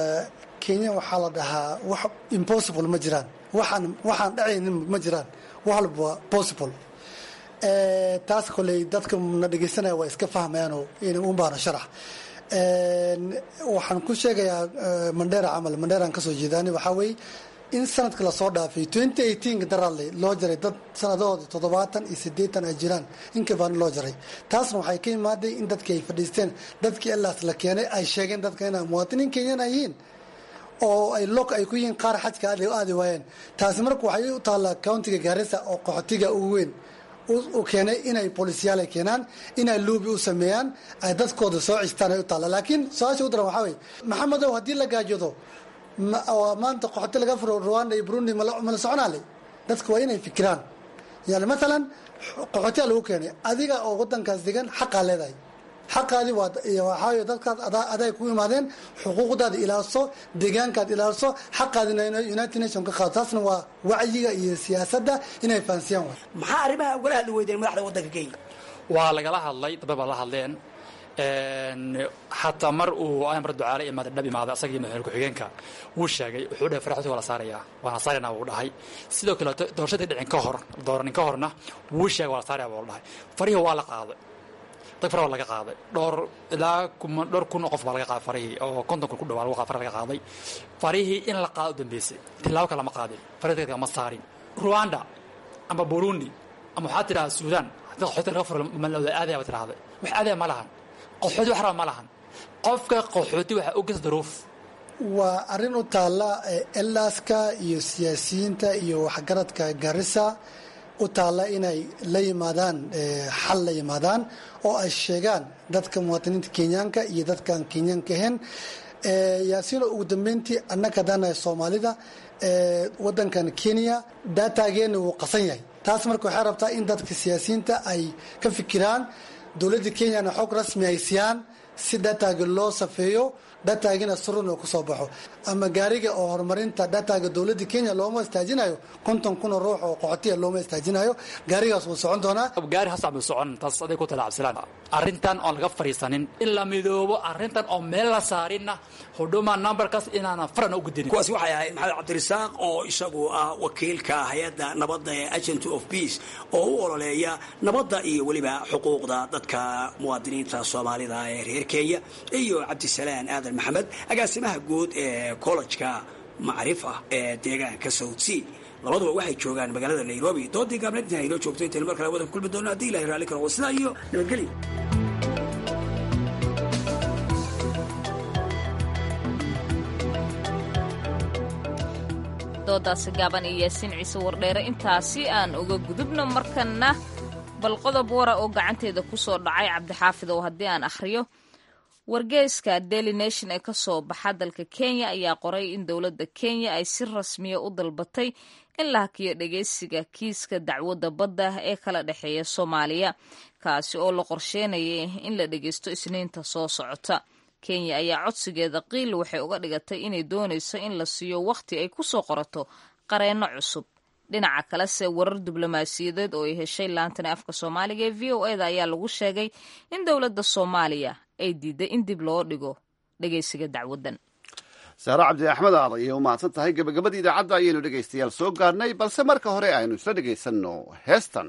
kenya waxaa la dhahaa wax impossible ma jiraan waxaan waxaan dhacaynin ma jiraan wax walba waa possible taas koley dadka na dhegeysanaya waa iska fahmayaanoo un baana sharax waxaan ku sheegayaa mandheera camal mandheeraan kasoo jeedaani waxaa weeye in sanadka lasoo dhaafay twenty eighteenka daraadle loo jaray dad sanadahooda toddobaatan iyo siddeetan ay jiraan inkabaana loo jaray taasna waxay ka imaaday in dadkii ay fadhiisteen dadkii ilaas la keenay ay sheegeen dadka inaa muwaadiniin kenyan ay yihiin oo ay lok ay ku yihiin qaar xajka aadi waayeen taasi marka waxay u taallaa countiga gaarisa oo qaxootiga ugu weyn u keenay inay bolisyaal ay keenaan inay luubi u sameeyaan ay dadkooda soo cistaan ay u taalla laakiin su-aasha u daran waxaa weye maxamedow haddii la gaajoodo maanta qaxooti laga furo rwanda iyo burundi mala soconaale dadka waa inay fikiraan yani maalan qaxootiyaa lagu keenay adiga oo wadankaas degan xaqaa leedahay xaqaadi waxaayo dadkaas aday ku imaadeen xuquuqdaada ilaaliso deegaankaad ilaaliso xaqaadina united nation ka qaado taasna waa wacyiga iyo siyaasadda inay fahansiyaan waay maxaa arrimaha ugala hadli weydeen madaxda waddanka kenya waa lagala hadlay dabay baa la hadleen xataa mar uu amar ducaale imaada dhab imaada asagii madaxweyne ku-xigeenka wuu sheegay wuxuu dhahay faraxooti waa la saarayaa waana saarayna wuu dhahay sidoo kale doorashadii dhicin ka hor dooranin ka horna wuu sheegay waa la saaraya buu dhahay farihii waa la qaaday dad fara laga qaaday dhowr ilaa dhowr kun oo qof baa laga qaaday farihii oo konton kun ku dhawaa fara laga qaaday farihii in la qaado u dambeysay tilaabo kale ma qaadin farihii dadka ma saarin rwanda ama burundi ama waxaa tidhahda suudaan haddii qaxooti laga furo malawda aadaya ba tidhahday wax aadaya ma lahan qaxooti wax raba ma lahan qofka qaxooti waxaa u gesa duruuf waa arrin u taalla elaaska iyo siyaasiyiinta iyo waxgaradka garissa u taalla inay la yimaadaan xal la yimaadaan oo ay sheegaan dadka muwaadiniinta kenyaanka iyo dadkaan kenyaanka ahayn yaasiino ugu dambeyntii annaga haddaanahay soomaalida wadankan kenya daataageena wuu qasan yahay taas marka waxay rabtaa in dadka siyaasiyiinta ay ka fikiraan dowladda kenyana xog rasmi ay siiyaan si dataaga loo safeeyo dataagina surun oo kusoo baxo ama gaariga oo horumarinta dataaga dowladda kenya looma istaajinayo konton kunoo ruux oo qoxotiya looma istaajinayo gaarigaas wuu socon doonaa gaari hasac buu socon taas aday ku tala cabsilaan arrintan oon laga fadhiisanin in la midoobo arrintan oo meel la saarinna hudhuma numberkaas inaanan farana u gudinin kuwaasi waxay ahayd maxamed cabdirasaaq oo isagu ah wakiilka hay-adda nabadda ee agent of peace oo u ololeeya nabadda iyo weliba xuquuqda dadka muwaadiniinta soomaalida ee reer kenya iyo cabdisalaan aadan maxamed agaasimaha guud ee kollejka macrif ah ee deegaanka south sea labaduba waxay joogaan magaalada nairobi doodii gaabneed intaan inoo joogto intaynu mar kale wadan kulmi doono haddii ilahay raalli karo sidaa iyo nabadgelyo doodaasi gaaban iyo yaasiin ciise wardheere intaasi aan uga gudubno markanna bal qodob wara oo gacanteeda ku soo dhacay cabdixaafid oo haddii aan akhriyo wargeyska daily nation ee ka soo baxa dalka kenya ayaa qoray in dowladda kenya ay si rasmiya u dalbatay in la hakiyo dhegeysiga kiiska dacwadda badda ee kala dhexeeya soomaaliya kaasi oo la qorsheynayay in la dhegeysto isniinta soo socota kenya ayaa codsigeeda qiil waxay uga dhigatay inay doonayso in la siiyo wakhti ay ku soo qorato qareenno cusub dhinaca kalese warar diblomaasiyadeed oo ay heshay laantani afka soomaaliga ee v o eda ayaa lagu sheegay in dowladda soomaaliya ay diiday in dib loo dhigo dhegeysiga dacwaddan saare cabdi axmed aad ayay u mahadsan tahay gebagabadii idaacadda ayaynu dhegaystayaal soo gaarnay balse marka hore aynu isla dhegaysanno heestan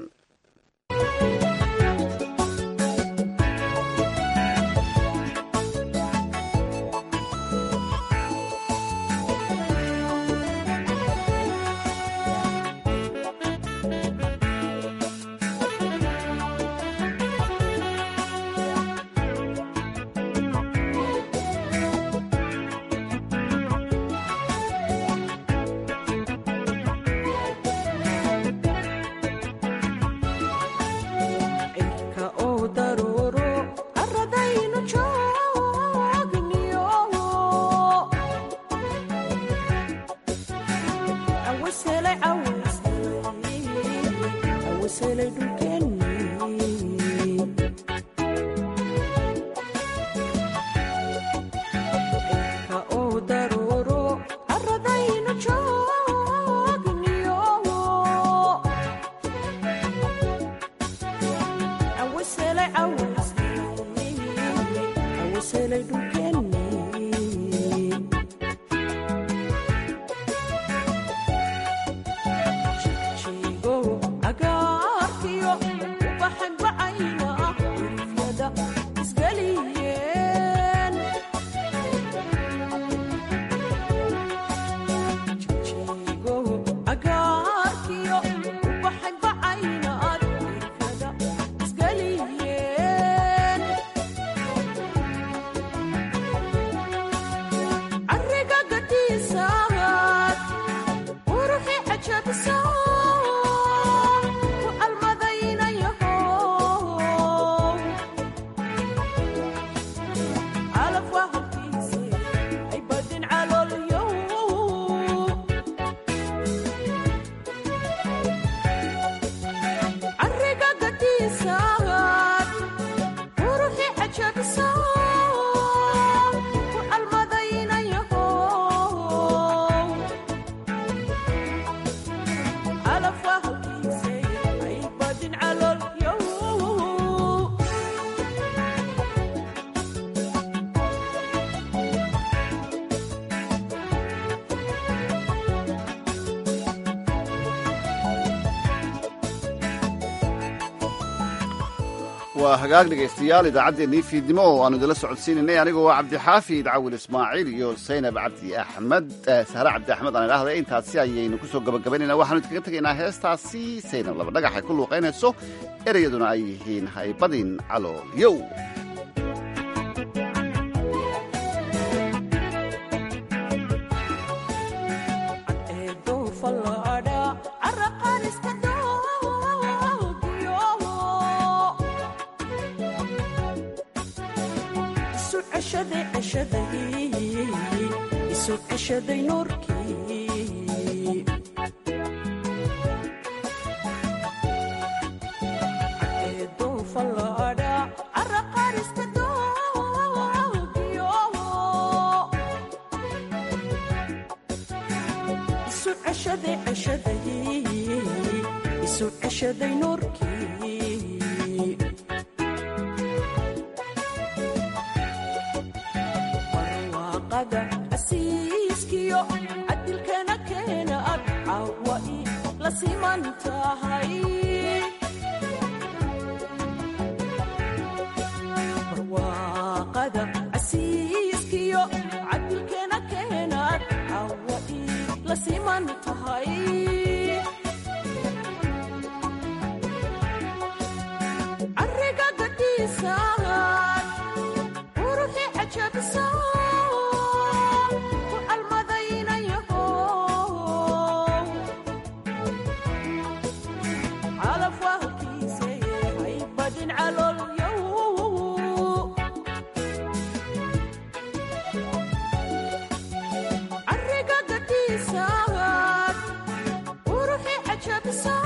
waa hagaag dhegaystayaal idaacaddeenii fiidnimo oo aanu idinla socodsiinaynay anigoo waa cabdixaafid cawil ismaaciil iyo saynab cabdi axmed sahre cabdi axmed aan idhaahday intaasi ayaynu ku soo gabagabaynayna waxaanu idinkaga tegaynaa heestaasi saynab laba dhagax ay ku luuqaynayso ereyaduna ay yihiin haybadin caloolyow Trap is so